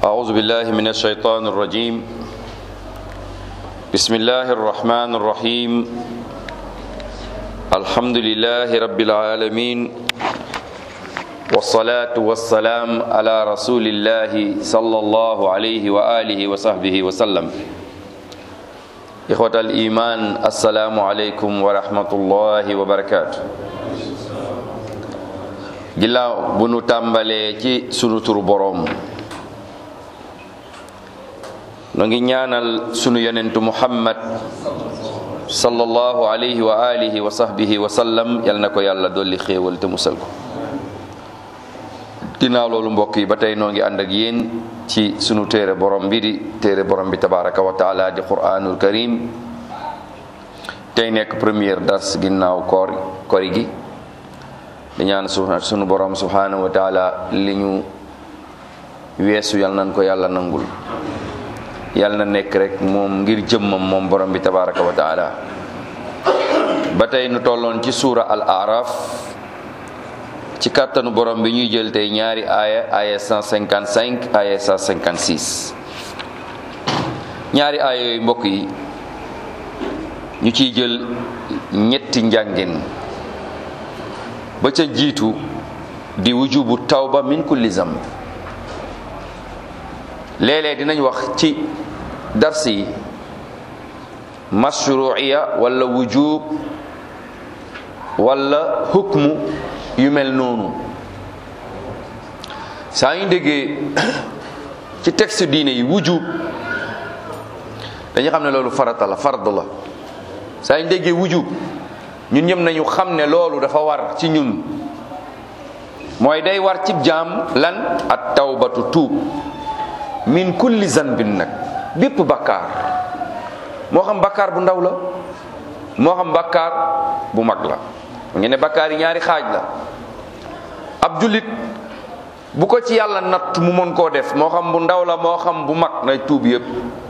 أعوذ بالله من الشيطان الرجيم بسم الله الرحمن الرحيم الحمد لله رب العالمين والصلاة والسلام على رسول الله صلى الله عليه وآله وصحبه وسلم إخوة الإيمان السلام عليكم ورحمة الله وبركاته ginnaaw bu nu tàmbalee ci sunu turu boroom nu ngi ñaanal sunu yonentu muhammad sallallahu alayhi wa alihi wa sahbihi wa sallam yal na ko yàlla dolli xéewal te musal ko ginnaaw loolu mbokk yi ba tey noo ngi ànd ak yéen ci sunu téere borom bi di téere borom bi tabaraka wa taala di quranul karim tey nekk première dars ginnaaw koor kori gi di ñaan sunu borom subhanahu wa taala li ñu weesu yal nañ ko yàlla nangul yal na nekk rek moom ngir jëmmam moom borom bi tabaraka wa taala ba tey nu tolloon ci suura al araf ci kàttanu borom bi ñuy jël tey ñaari aaya aaya 155 aaya 156 ñaari aaya yooyu mbokk yi ñu ciy jël ñetti njàngin ba ca jiitu di wujubu tawba min kulli zamb léeg-léeg dinañ wax ci dars yi mashruiya wala wujub wala hukmu yu mel noonu saa ñu déggee ci texte diine yi wujub dañu xam ne loolu farata la fard la saa ñu déggee wujub ñun ñëpp nañu xam ne loolu dafa war ci ñun mooy day war cib jaam lan at tawbatu tuub min kulli zanbin nag bépp bakkaar moo xam bakkaar bu ndaw la moo xam bakkaar bu mag la nge ne bakkaar yi ñaari xaaj la ab jullit bu ko ci yàlla natt mu mën koo def moo xam bu ndaw la moo xam bu mag nay tuub yépp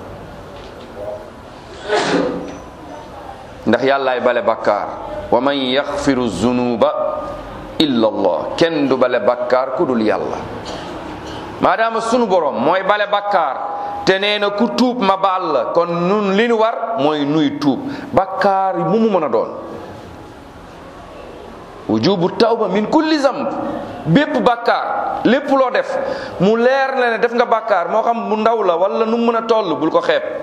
ndax yàllaay bale bakkaar wa man yaxfiru zunuba illa allah kenn du bale bakkaar ku dul yàlla maadaama sunu borom mooy bale bakkaar te nee na ku tuub ma baal la kon nun li nu war mooy nuy tuub bakkaar mu mu mën a doon wujubu tawba min kulli zamb bépp bakkaar lépp loo def mu leer la ne def nga bakkaar moo xam bu ndaw la wala nu mën a toll bul ko xeeb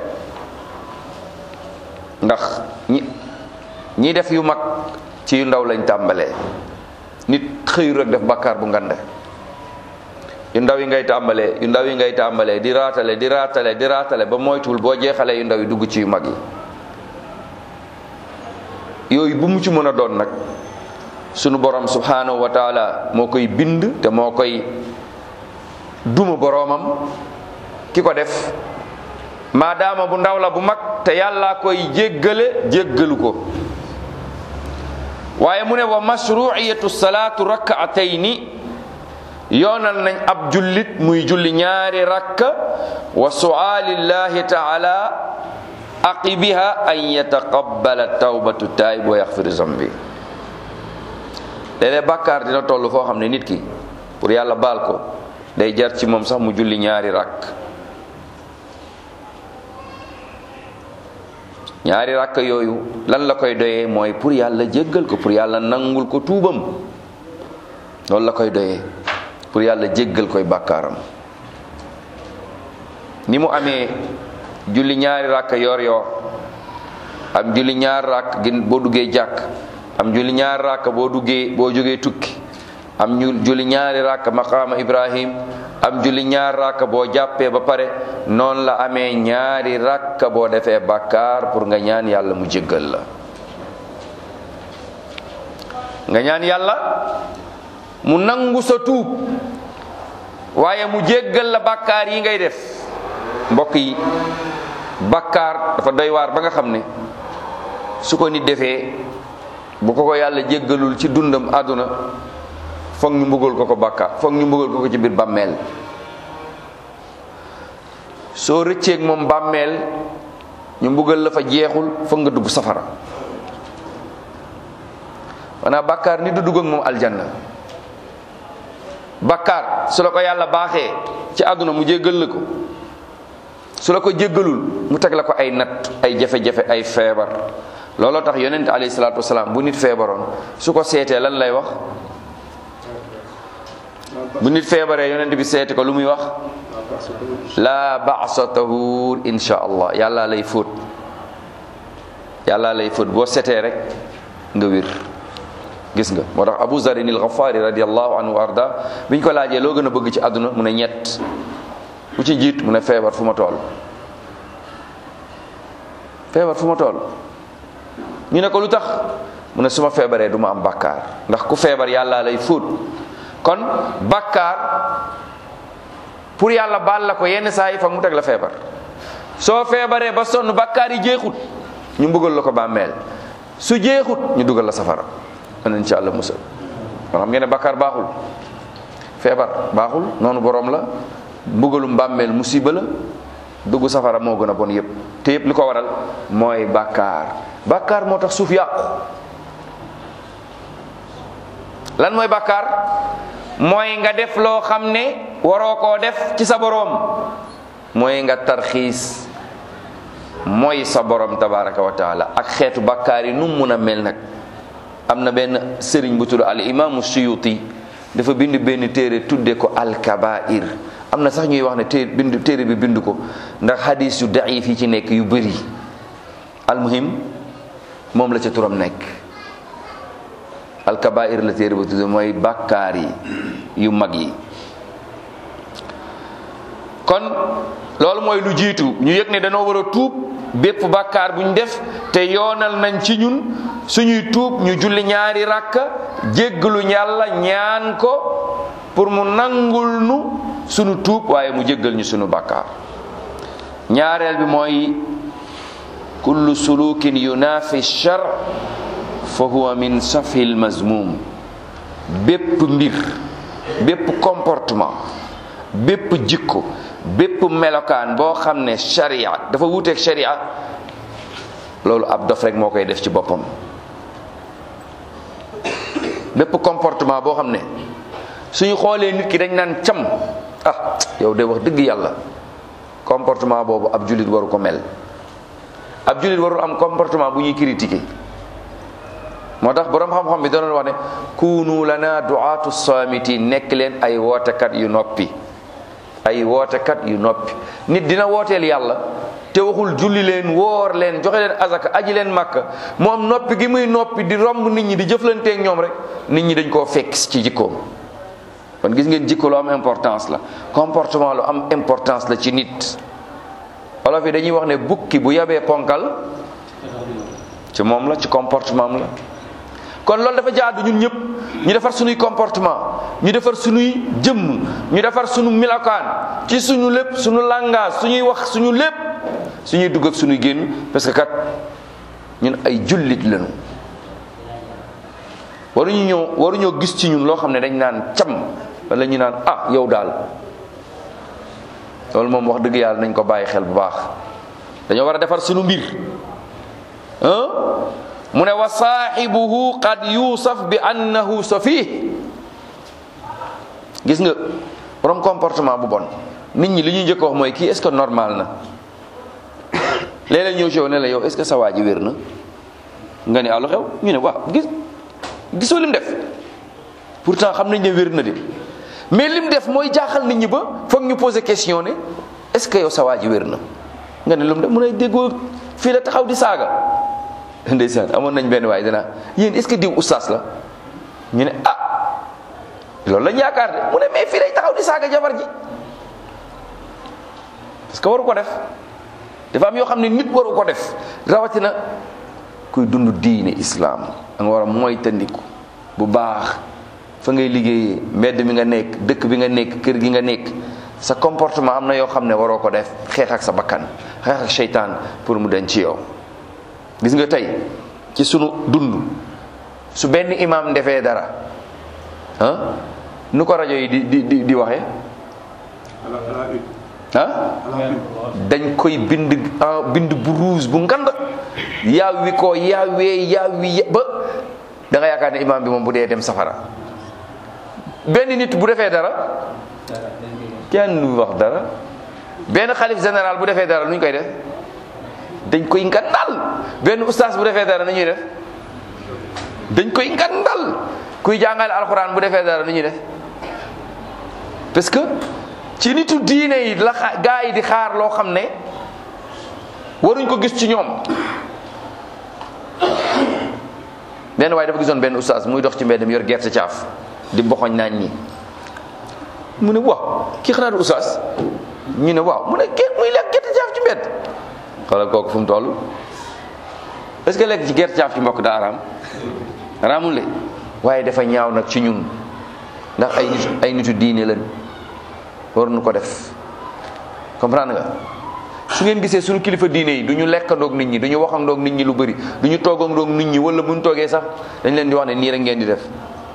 ndax ñi ñi def yu mag ci yu ndaw lañ tàmbalee nit xëyu rek def bakkaar bu ngande yu ndaw yi ngay tàmbalee yu ndaw yi ngay tàmbalee di raatale di raatale di raatale ba moytuwul boo jeexalee yu ndaw yi dugg ci yu mag yi yooyu bu mu ci mën a doon nag sunu borom subhanahu wa taala moo koy bind te moo koy duma boroomam ki ko def maadaama bu ndaw la bu mag te yàlla koy jéggale jéggalu ko waaye mu ne wa mashruiyatu salaatu rak'atayni yoonal nañ ab jullit muy julli ñaari rakka wa su'aalillahi taala aqibiha an yataqabbala tawbatu taayib wa yaxfiru zambi léeg-léeg bàkkaar dina toll foo xam ne nit ki pour yàlla baal ko day jar ci moom sax mu julli ñaari rakk ñaari rakk yooyu lan la koy doyee mooy pour yàlla jéggal ko pour yàlla nangul ko tuubam loolu la koy doyee pour yàlla jéggal koy bàkkaaram ni mu amee julli ñaari rakk yor yor am julli ñaari rakk gin boo duggee jàkk am julli ñaari rakk boo duggee boo jógee tukki am ñu julli ñaari rakk maqaama ibrahim am julli ñaari rakk boo jàppee ba pare noonu la amee ñaari rakk boo defee bàkkaar pour nga ñaan yàlla mu jéggal la nga ñaan yàlla mu nangu sa tuub waaye mu jéggal la bàkkaar yi ngay def mbokk yi bàkkaar dafa doy waar ba nga xam ne su ko nit defee bu ko ko yàlla jéggalul ci dundam àdduna foog ñu mbugal ko ko bàkkaar foog ñu mbugal ko ko ci biir bàmmeel soo rëcceeg moom bàmmeel ñu mbugal la fa jeexul foog nga dugg safara maanaam bàkkaar ni du dugg ak moom aljanna bakkaar su la ko yàlla baaxee ci àdduna mu jéggal la ko su la ko jéggalul mu teg la ko ay natt ay jafe-jafe ay feebar looloo tax yonent alayhi salaatu wasalaam bu nit feebaroon su ko seetee lan lay wax bu nit feebaree yonent bi seeti ko lu muy wax laa ba'sa tahur insha allah yàlla lay fóot yàlla lay fóot boo setee rek nga wér gis nga moo tax abu zarin il ghafari radiallahu anhu wa arda biñ ko laajee loo gën a bëgg ci àdduna mu ne ñett bu ci jiit mu ne feebar fu ma toll feebar fu ma toll ñu ne ko lu tax mu ne su ma feebaree du ma am bàkkaar ndax ku feebar yàlla lay fóot kon bàkkaar pour yàlla baal la ko yenn saa yi fa mu teg la feebar soo feebaree ba sonn bàkkaar yi jeexut ñu mbugal la ko bàmmeel su jeexut ñu dugal la safara man insha allah musal kon xam ngeen ne bàkkaar baaxul feebar baaxul noonu borom la mbugalum bàmmeel musiba la dugg safara moo gën a bon yépp te yépp li ko waral mooy bàkkaar bàkkaar moo tax suuf yàqu lan mooy bàkkaar mooy nga def loo xam ne waroo koo def ci sa boroom mooy nga tarxiis mooy sa borom tabaraka wa taala ak xeetu bàkkaar yi nu mu mun a mel nag am na benn sëriñ bu tudd al imaamu suyuti dafa bind benn téere tudde ko al kabair am na sax ñuy wax ne té bind téere bi bind ko ndax hadis yu daif yi ci nekk yu bëri almuhim moom la ca turam nekk al kabair la téere ba tudde mooy bàkkaar yi yu mag yi kon loolu mooy lu jiitu ñu yëg ne dañoo war a tuub bépp bàkkaar bu ñu def te yoonal nañ ci ñun suñuy tuub ñu julli ñaari rakka jéggalu yàlla ñaan ko pour mu nangul nu suñu tuub waaye mu jéggal ñu suñu bàkkaar ñaareel bi mooy kullu sulukin yunafi shar fa huwa min safil mazmum bépp mbir bépp comportement bépp jikko bépp melokaan boo xam ne sharia dafa wuuteeg sharia loolu ab dof rek moo koy def ci boppam bépp comportement boo xam ne suñu xoolee nit ki dañ naan cam ah yow de wax dëgg yàlla comportement boobu ab jullit waru ko mel ab jullit warul am comportement bu ñuy critiquer moo tax boroom xam-xam bi doon wax ne kunu lana du'atu samitin nekk leen ay wootekat yu noppi ay wootekat yu noppi nit dina wooteel yàlla te waxul julli leen woor leen joxe leen azaka aji leen màkka moom noppi gi muy noppi di romb nit ñi di jëflanteeg ñoom rek nit ñi dañ koo fekk ci jikkoom kon gis ngeen jikko lu am importance la comportement lu am importance la ci nit wolof yi dañuy wax ne bukki bu yabee ponkal ci moom la ci comportement am la kon loolu dafa jaadu ñun ñëpp ñu defar suñuy comportement ñu defar suñuy jëmm ñu defar suñu milakaan ci suñu lépp suñu langage suñuy wax suñu lépp suñuy dugg ak suñuy génn parce que kat ñun ay jullit lañu waruñu ñëw waruñoo gis ci ñun loo xam ne dañ naan cam wala ñu naan ah yow daal loolu moom wax dëgg yàlla nañ ko bàyyi xel bu baax dañoo war a defar suñu mbir mu ne wa saaxibuhu qad yuusaf bi annahu safih gis nga borom comportement bu bon nit ñi li ñuy njëkk wax mooy kii est-ce que normal na léeg-léeg ñëw ci yow ne la yow est-ce que sa waa ji wér na nga ne allo xew ñu ne waaw gis gisoo lim def pourtant xam nañ ne wér na de mais lim def mooy jaaxal nit ñi ba foog ñu poser question ne est-ce que yow sa waa ji wér na nga ne lu mu def mu ne déggoo fii la taxaw di saaga ndeysaan amoon nañ benn waay dana yéen est-ce que diw ustaas la ñu ne ah loolu lañ yaakaar de mu ne mais fii lay taxaw di saaga jabar ji parce que waru ko def dafa am yoo xam ne nit waru ko def rawatina kuy dund diine islaam da nga war a moytandiku bu baax fa ngay liggéeyee mbedd mi nga nekk dëkk bi nga nekk kër gi nga nekk sa comportement am na yoo xam ne waroo ko def xeex ak sa bakkan xeex ak seytaan pour mu den ci yow gis nga tey ci sunu dund su benn imam defee dara ah nu ko rajo yi di di di di waxee ah dañ koy bind bind bu rouge bu ngand yaawi ko yaawee yaawi ba da nga yaakaar ne imam bi moom bu dee dem safara benn nit bu defee dara kenn du wax dara benn xalif général bu defee dara nu ñu koy def dañ koy ngandal benn ustaas bu defee dara nu ñuy def dañ koy ngandal kuy jàngale alxuraan bu defee dara nu ñuy def parce que ci nitu diine yi la gaa yi di xaar loo xam ne waruñ ko gis ci ñoom benn waaye dafa gisoon benn ustaas muy dox ci mbedd mi yor gerte caaf di boxoñ naan ñi mu ne waaw kii xanaa du ustaas ñu ne waaw mu ne kii muy lekk gerte caaf ci mbedd xoolal kooku fu mu toll est ce que lekk ci gerte caaf ci mbokk daa araam araamul le waaye dafa ñaaw nag ci ñun ndax ay nit ay nitu diine lañ waruñu ko def comprendre nga su ngeen gisee suñu kilifa diine yi du ñu lekkandoog nit ñi du ñu waxandoog nit ñi lu bëri du ñu toogandoog nit ñi wala buñ toogee sax dañ leen di wax ne nii rek ngeen di def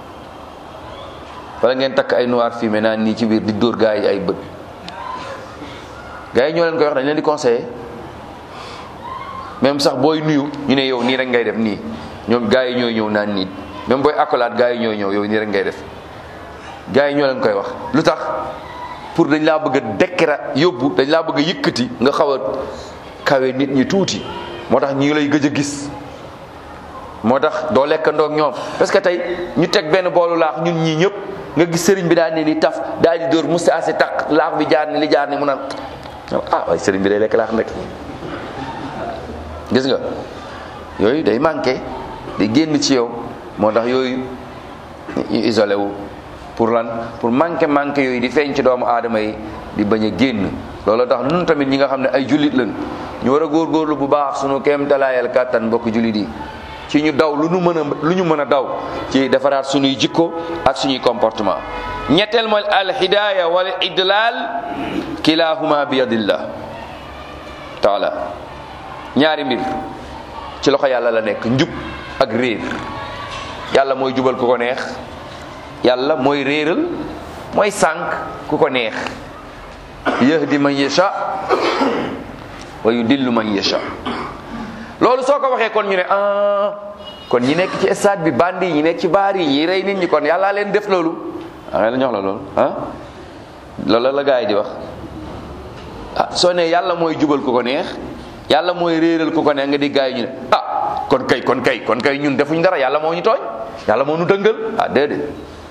wala ngeen takk ay noir fumé naan nii ci biir di dóor gaa yi ay bët gaa yi ñoo leen koy wax dañ leen di conseiller même sax booy nuyu ñu ne yow nii rek ngay def nii ñoom gaa yi ñooy ñëw naan nii même booy accolade gaa yi ñooy ñëw yow nii rek ngay def gaa yi ñoo leen koy wax lu tax pour dañ laa bëgg a dekkira yóbbu dañ laa bëgg a yëkkati nga xaw a kawe nit ñi tuuti moo tax ñi lay gëj a gis moo tax doo lekkandoo ak ñoom parce que tey ñu teg benn boolu laax ñun ñii ñëpp nga gis sëriñ bi daal ne ni taf daal di dóor musta asi taq laax bi jaar ni li jaar ni mu naan ah waaye sëriñ bi day lekk laax ndek gis nga yooyu day manqué day génn ci yow moo tax yooyu ñu isolé wu pour lan pour manqué manqué yooyu di feeñ ci doomu aadama yi di bañ a génn loolu tax nun tamit ñi nga xam ne ay jullit lañ ñu war a góorgóorlu bu baax sunu kéem talaayal kàttan mbokk jullit yi ci ñu daw lu ñu mën a lu ñu mën a daw ci defaraat suñuy jikko ak suñuy comportement ñetteel mooy alhidaaya wal idlal kilahuma bi yadillah taala ñaari mbir ci loxo yàlla la nekk njub ak réer yàlla mooy jubal ku ko neex yàlla mooy réeral mooy sànq ku ko neex yahdi man yasha wa yudillu man yasha loolu soo ko waxee kon ñu ne ah kon ñi nekk ci stade bi bandi yi ñi nekk ci baar yi ñi rey nit ñi kon yàllaa leen def loolu ah la ñox la loolu ah loolu la gaa yi di wax ah soo ne yàlla mooy jubal ku ko neex yàlla mooy réeral ku ko neex nga di gaa yi ñu ne ah kon kay kon kay kon kay ñun defuñ dara yàlla moo ñu tooñ yàlla moo ñu dëngal ah déedéet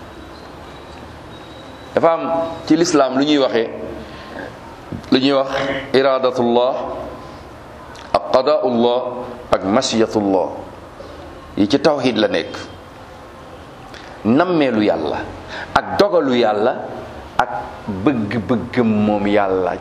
dafa am ci lislaam lu ñuy waxee lu ñuy wax iradatullah ak qadaullah ak masiyatullah yi ci tawxid la nekk nammeelu yàlla ak dogalu yàlla ak bëgg-bëggam moom yàlla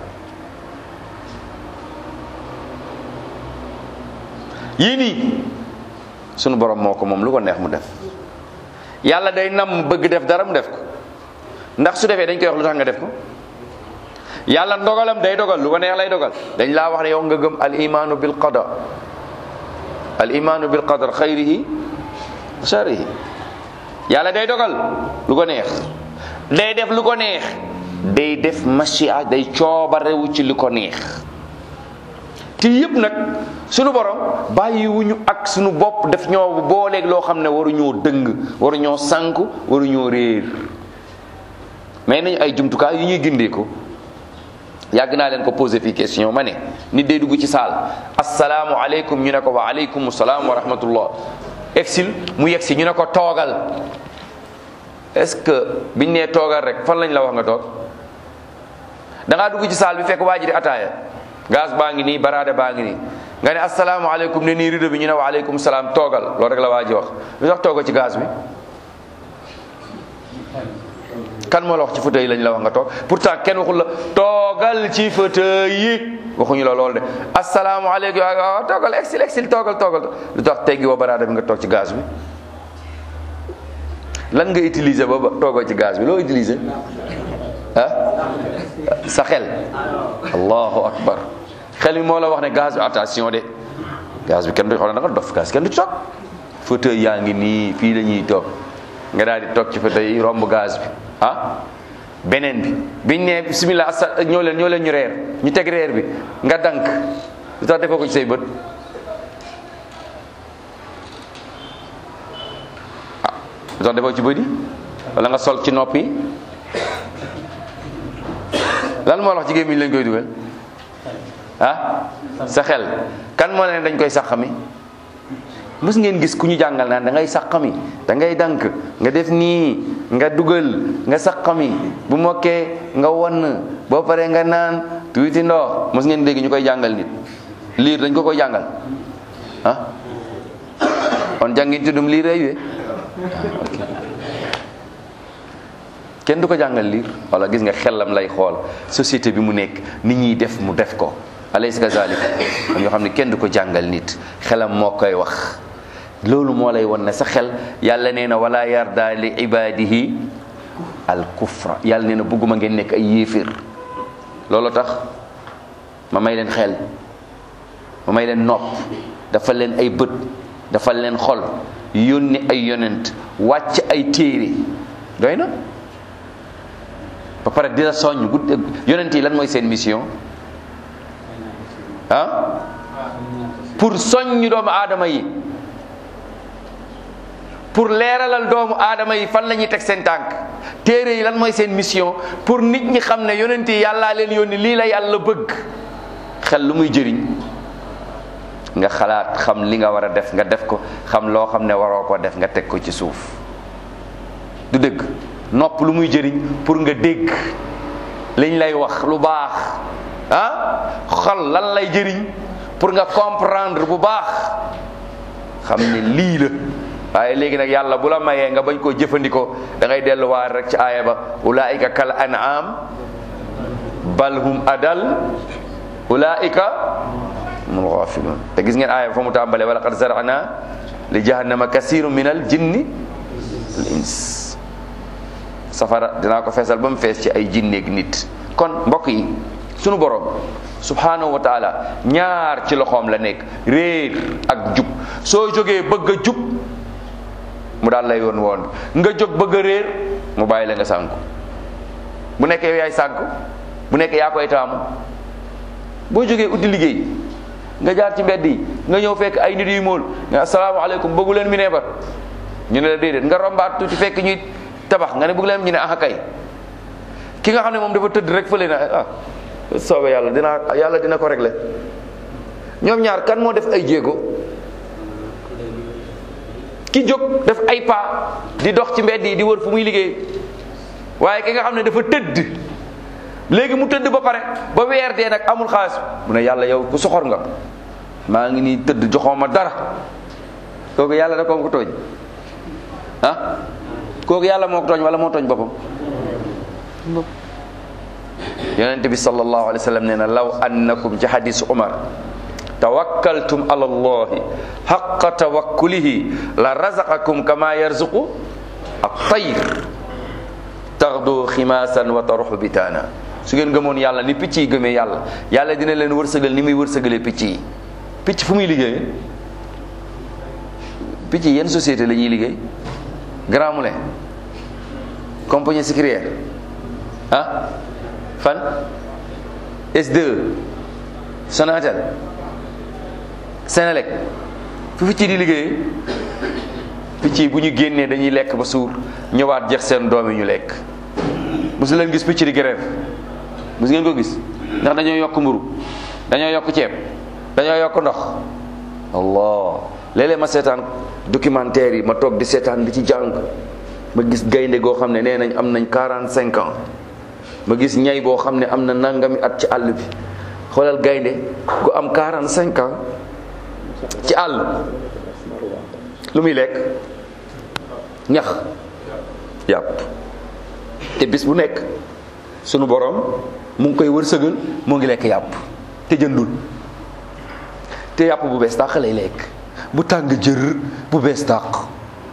yii nii sunu borom moo ko moom lu ko neex mu def yàlla day nam bëgg def dara mu def ko ndax su defee dañ koy wax lu tax nga def ko yàlla ndogalam day dogal lu ko neex lay dogal dañ laa wax ne yow nga gëm al imaanu bil qada al imaanu bil qadar xayrihi wa sharrihi yàlla day dogal lu ko neex day def lu ko neex day def machia day coobarewu ci lu ko neex te yëpp nag sunu borom bàyyiwuñu ak sunu bopp def ñoo booleeg loo xam ne waruñoo dëng waruñoo sànku waruñoo réer mais nañu ay jumtukaay yu ñuy gindee ko yàgg naa leen ko posé fii question ma ne nit day dugg ci saal asalaamu aleykum ñu ne ko wa aleykum salaam wa rahmatullah egsil mu yegsi ñu ne ko toogal est-ce que biñ nee toogal rek fan lañ la wax nga toog da ngaa dugg ci saal bi fekk waa ji di ataaya gaz baa ngi nii baraade baa ngi nii nga ne asalaamu aleykum ne nii rido bi ñu ne wa aleykum salaam toogal loolu rek la waa ji wax lu tax tooga ci gaz bi kan moo la wax ci fauteuil lañ la wax nga toog pourtant kenn waxul la toogal ci fauteuil yi waxuñu la loolu de asalaamaaleykum waaw toogal exil exil toogal toogal lu tax teggi woo baraada bi nga toog ci gaz bi lan nga utiliser ba toogoo ci gaz bi loo utiliser ah sa xel allahu akbar xel mi moo la wax ne gaz bi attention de gaz bi kenn du xoolal da nga dof gaz kenn du ci toog fauteuil yaa ngi nii fii la ñuy toog nga daal di toog ci fauteuil yi romb gaz bi ah beneen bi biñ ne bismillah asa ñoo leen ñoo leen ñu reer ñu teg reer bi nga dank lu tax defoo ko ci say bët ah lu tax defoo ci bët yi wala nga sol ci noppi lan moo wax ci gémmiñ lañ koy dugal ah sa xel kan moo ne dañ koy sàqami mës ngeen gis ku ñu jàngal naan da ngay sàqami da ngay dank nga def nii nga dugal nga sàqami bu mokkee nga wonn boo paree nga naan tuuti ndox mës ngeen dégg ñu koy jàngal nit liir dañ ko koy jàngal ah on jàngin tuddum liir ay we kenn du ko jàngal liir wala gis nga xelam lay xool société bi mu nekk nit ñuy def mu def ko alaysa kazalik am yoo xam ne kenn du ko jàngal nit xelam moo koy wax loolu moo lay won ne sa xel yàlla nee na wala yarda li ibadihi al kufra yàlla nee na bëgguma ngeen nekk ay yéeféer loolu tax ma may leen xel ma may leen nopp dafa leen ay bët dafa leen xol yónni ay yonent wàcc ay téere doy na ba pare di la soññ gudd yonent yi lan mooy seen mission ah pour soññ doomu aadama yi pour leeralal doomu aadama yi fan la ñuy teg seen tànk téere yi lan mooy seen mission pour nit ñi xam ne yonent yi yàllaa leen yónni lii la yàlla bëgg xel lu muy jëriñ nga xalaat xam li nga war a def nga def ko xam loo xam ne waroo ko def nga teg ko ci suuf du dëgg nopp lu muy jëriñ pour nga dégg liñ lay wax lu baax ah xol lan lay jëriñ pour nga comprendre bu baax xam ne lii la waaye léegi nag yàlla bu la mayee nga bañ koo jëfandikoo da ngay delluwaat rek ci aaya ba ulaika kal an'am bal hum adal ulaika hum ghafilun te gis ngeen aaya ba fa mu tàmbalee wala qad zara'na li jahannama kasiru min al jinni wal ins safara dinaa ko feesal ba mu fees ci ay jinneeg nit kon mbokk yi sunu borom subhanahu wa taala ñaar ci loxoom la nekk réer ak jub soo jógee bëgg a jub mu daal lay woon woon nga jóg bëgg a réer mu bàyyi la nga sànku bu nekkee yow yaay sànku bu nekkee yaa koy taamu boo jógee uddi liggéey nga jaar ci mbedd yi nga ñëw fekk ay nit yu mool nga asalaamaaleykum bëggu leen mi neebar ñu ne la déedéet nga rombaat tuuti fekk ñuy tabax nga ne bëgg leen ñu ne ah kay ki nga xam ne moom dafa tëdd rek fële na ah soobee yàlla dina yàlla dina ko régler ñoom ñaar kan moo def ay jéego ki jóg def ay pas di dox ci mbedd yi di wër fu muy liggéey waaye ki nga xam ne dafa tëdd léegi mu tëdd ba pare ba weer dee nag amul xaalis mu ne yàlla yow ku soxor nga maa ngi nii tëdd joxoo ma dara kooku yàlla da ko ko tooñ ah kooku yàlla moo ko tooñ wala moo tooñ boppam yonente bi sallallahu alayhi wa sallam nee na law annakum ci hadisu umar tawakkaltum ala allahi haqqa tawakkulihi la razaqakum kama yarzuqu at-tayr taxdu ximaasan wa taruxu bitaana su ngeen gëmoon yàlla ni picc yi gëmee yàlla yàlla dina leen wërsëgal ni muy wërsëgalee picc yi picc fu muy liggéeyee picc yi yenn société la ñuy liggéey Grand Moulin compagnie sucrière ah fan S2 Sonatel Senelec fu picc di liggéeyee picc yi bu ñu génnee dañuy lekk ba suur ñëwaat jeex seen doom yi ñu lekk mosu leen gis picc di grève mosu ngeen ko gis ndax dañoo yokk mburu dañoo yokk ceeb dañoo yokk ndox allah léeg-léeg ma seetaan documentaire yi ma toog di seetaan di ci jàng ma gis gaynde goo xam ne nee nañ am nañ quarante cinq ans ma gis ñay boo xam ne am na nangami at ci àll bi xoolal gaynde gu am quarante cinq ans ci àll lu muy lekk ñax yàpp te bis bu nekk sunu borom mu ngi koy wërsëgal moo ngi lekk yàpp te jëndul te yàpp bu bees tàq lay lekk bu tàng jër bu bees tàq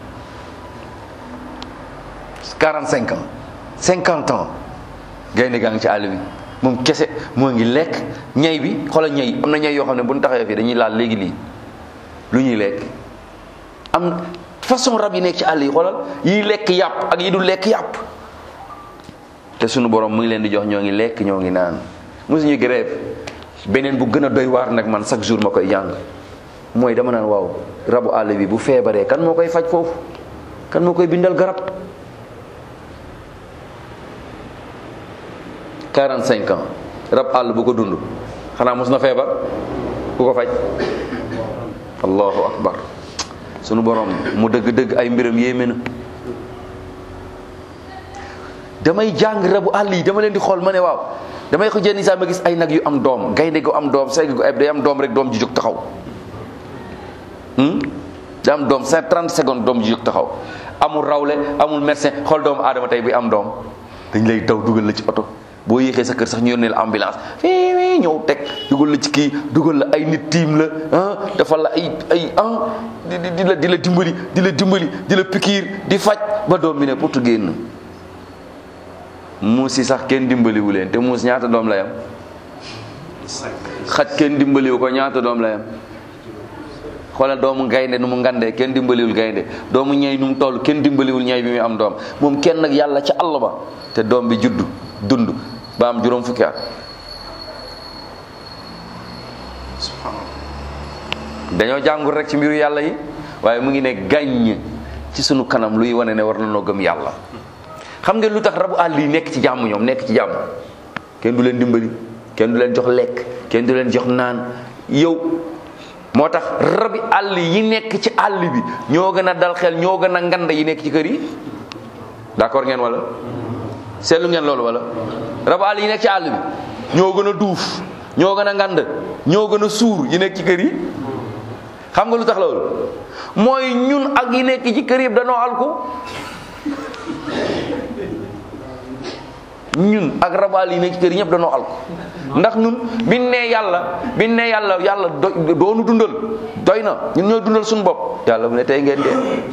45 ans 50 ans gaynde gaa ngi ci àll bi moom kese moo ngi lekk ñay bi xoolal ñay am na ñay yoo xam ne bu ñu taxawee fii dañuy laal léegi lii lu ñuy lekk am façon rab yi nekk ci àll yi xoolal yiy lekk yàpp ak yi du lekk yàpp te sunu borom mu ngi leen di jox ñoo ngi lekk ñoo ngi naan mosuñu grève beneen bu gën a doy waar nag man chaque jour ma koy jàng mooy dama naan waaw rabu àll bi bu feebaree kan moo koy faj foofu kan moo koy bindal garab 45 ans rab àll bu ko dund xanaa mos na feebar ku ko faj allahu akbar sunu borom mu dëgg-dëgg ay mbiram yéeme na damay jàng rabu àll yi dama leen di xool ma ne waaw damay ko jenn saa ma gis ay nag yu am doom gaynde gu am doom segg gu eb day am doom rek doom ji jóg taxaw da am doom cinq trente secondes doom ji jóg taxaw amul rawle amul médecin xool doomu aadama tey bi am doom dañ lay daw dugal la ci oto boo yéexee sa kër sax ñu yónnee la ambulance fii fii ñëw teg dugal la ci kii dugal la ay nit tiim la ah dafa la ay ay ah di di la di la dimbali di la dimbali di la pikiir di faj ba doom bi ne pour génn muus yi sax kenn dimbaliwu leen te muus ñaata doom la yam xaj kenn dimbaliwu ko ñaata doom la yam xoolal doomu gaynde nu mu ngandee kenn dimbaliwul gaynde doomu ñay nu mu toll kenn dimbaliwul ñay bi muy am doom moom kenn nag yàlla ca àll ba te doom bi juddu dund ba am juróom fukki at dañoo jàngul rek ci mbiru yàlla yi waaye mu ngi ne gàññ ci sunu kanam luy wane ne war na noo gëm yàlla xam ngeen lu tax rabu àll yi nekk ci jàmm ñoom nekk ci jàmm kenn du leen dimbali kenn du leen jox lekk kenn du leen jox naan yow moo tax rabi àll yi nekk ci àll bi ñoo gën a dal xel ñoo gën a ngand yi nekk ci kër yi d'accord ngeen wala seetlu ngeen loolu wala rabu àll yi nekk ci àll bi ñoo gën a duuf ñoo gën a ngand ñoo gën a suur yi nekk ci kër yi xam nga lu tax loolu mooy ñun ak yi nekk ci kër yëpp danoo alku ñun ak rabaal yi nekk ci kër yi ñëpp danoo alko ndax ñun biñ ne yàlla biñ ne yàlla yàlla do doonu dundal doy na ñun ñooy dundal suñu bopp yàlla mu ne tey ngeen dee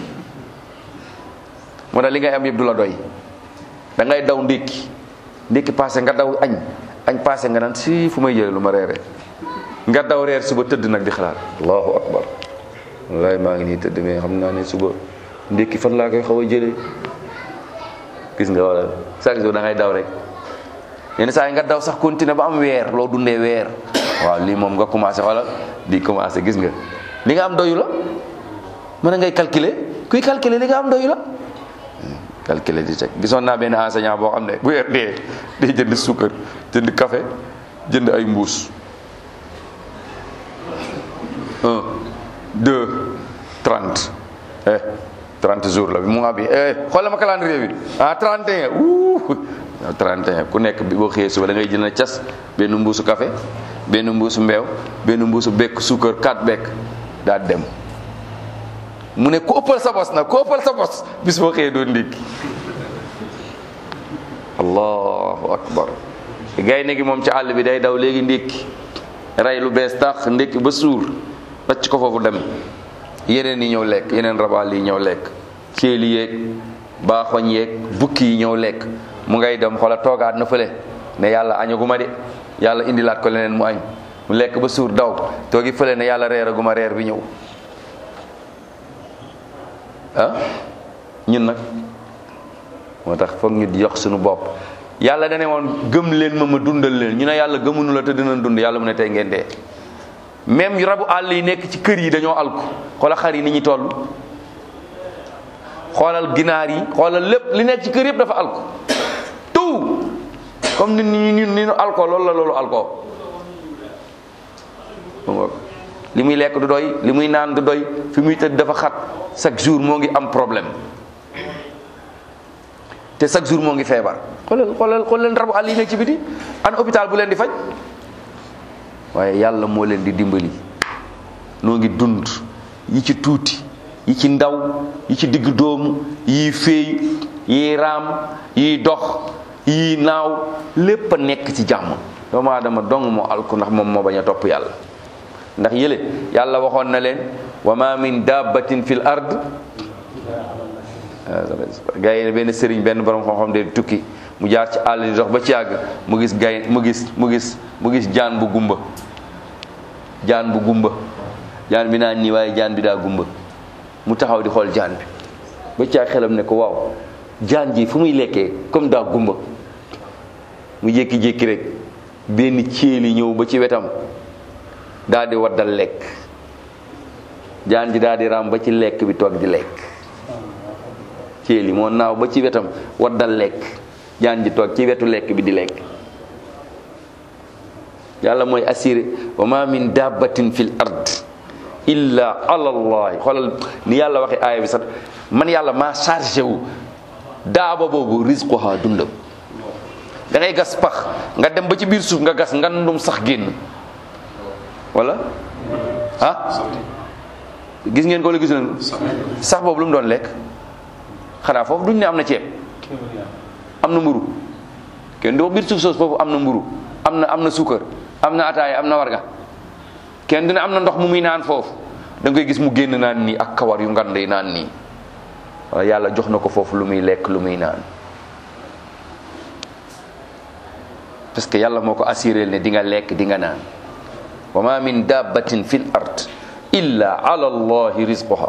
moo tax li ngay am yëpp du la doy da ngay daw ndékki ndékki passé nga daw añ añ passé nga naan si fu may jële lu ma reere nga daw reer suba tëdd nag di xalaat allahu akbar wallaay maa ngi nii tëdd mais xam naa ne suba ndékki fan laa koy xaw a jëlee gis nga wala chaque jour da ngay daw rek yenn saa yi nga daw sax continuer ba am weer loo dundee weer waaw lii moom nga commencé wala di commencé gis nga li nga am doyu la mën a ngay calculer kuy calculer li nga am doyu la calculer di teg gisoon naa benn enseignant boo xam ne bu weer dee day jënd suukar jënd café jënd ay mbuus un deux trente eh trente jours la bi mu nga bi eh xoolal ma calendrier bi ah trente et un wuu trente et un ku nekk bi boo xëyee suba da ngay jënd cas benn mbuusu café benn mbuusu mbeew benn mbuusu bekk suukar quatre bekk daa dem mu ne ku ëppal sa bos nag ku ëppal sa bos bis boo xëyee doo ndékki allahu akbar gaynde gi moom ci àll bi day daw léegi ndékki rey lu bees tax ndékki ba suur wacc ko foofu dem yeneen yi ñëw lekk yeneen rabaal yi ñëw lekk céeli yeeg baaxoñ yeeg bukki yi ñëw lekk mu ngay dem xoola toogaat na fële ne yàlla añaguma de yàlla indilaat ko leneen mu añ mu lekk ba suur daw toogi fële ne yàlla reeraguma reer bi ñëw ah ñun nag moo tax foog ñu jox suñu bopp yàlla dane woon gëm leen ma ma dundal leen ñu ne yàlla gëmunu la te dinañ dund yàlla mu ne tey ngeen dee même rabu àll yi nekk ci kër yi dañoo alku xoola xar yi ni ñuy toll xoolal ginaar yi xoolal lépp li nekk ci kër yëpp dafa alku tout comme nit ñi ni ni ñu alko loolu la loolu alko li muy lekk du doy li muy naan du doy fi muy tëdd dafa xat chaque jour moo ngi am problème te chaque jour moo ngi feebar xoolal xoolal xool leen rabu àll yi nekk ci biti an hôpital bu leen di faj waaye yàlla moo leen di dimbali noo ngi dund yi ci tuuti yi ci ndaw yi ci digg doomu yi féey yi raam yi dox yi naaw lépp a nekk ci jàmm doomu aadama dong moo alku ndax moom moo bañ a topp yàlla ndax yële yàlla waxoon na leen wa ma min dabbatin fil ard gaa yi benn sëriñ benn borom xam-xam de tukki mu jaar ci àll di dox ba ci àgg mu gis gay mu gis mu gis mu gis jaan bu gumba jaan bu gumba jaan bi naan nii waaye jaan bi daa gumba mu taxaw di xool jaan bi ba ci xelam ne ko waaw jaan ji fu muy lekkee comme daa gumba mu jékki-jékki rek benn céeli ñëw ba ci wetam daal di waddal lekk jaan ji daal di ram ba ci lekk bi toog di lekk céeli moo naaw ba ci wetam waddal lekk jaan ji toog ci wetu lekk bi di lekk yàlla mooy assuré wa ma min dabbatin fil ard illa ala allahi xoolal ni yàlla waxe aaya bi sax man yàlla maa chargé wu daaba boobu rizquha dundam da ngay gas pax nga dem ba ci biir suuf nga gas ngandum sax génn wala ah gis ngeen ko la gis leen sax boobu lu mu doon lekk xanaa foofu duñ ne am na ceeb am na mburu kenn du biir suuf soos foofu am na mburu am na am na suukar am na ataaya am na warga kenn dina am na ndox mu muy naan foofu da ngay gis mu génn naan nii ak kawar yu ngand yi naan nii wala yàlla jox na ko foofu lu muy lekk lu muy naan parce que yàlla moo ko assuré ne di nga lekk di nga naan wa ma min dabbatin fil ard illa ala allahi rizquha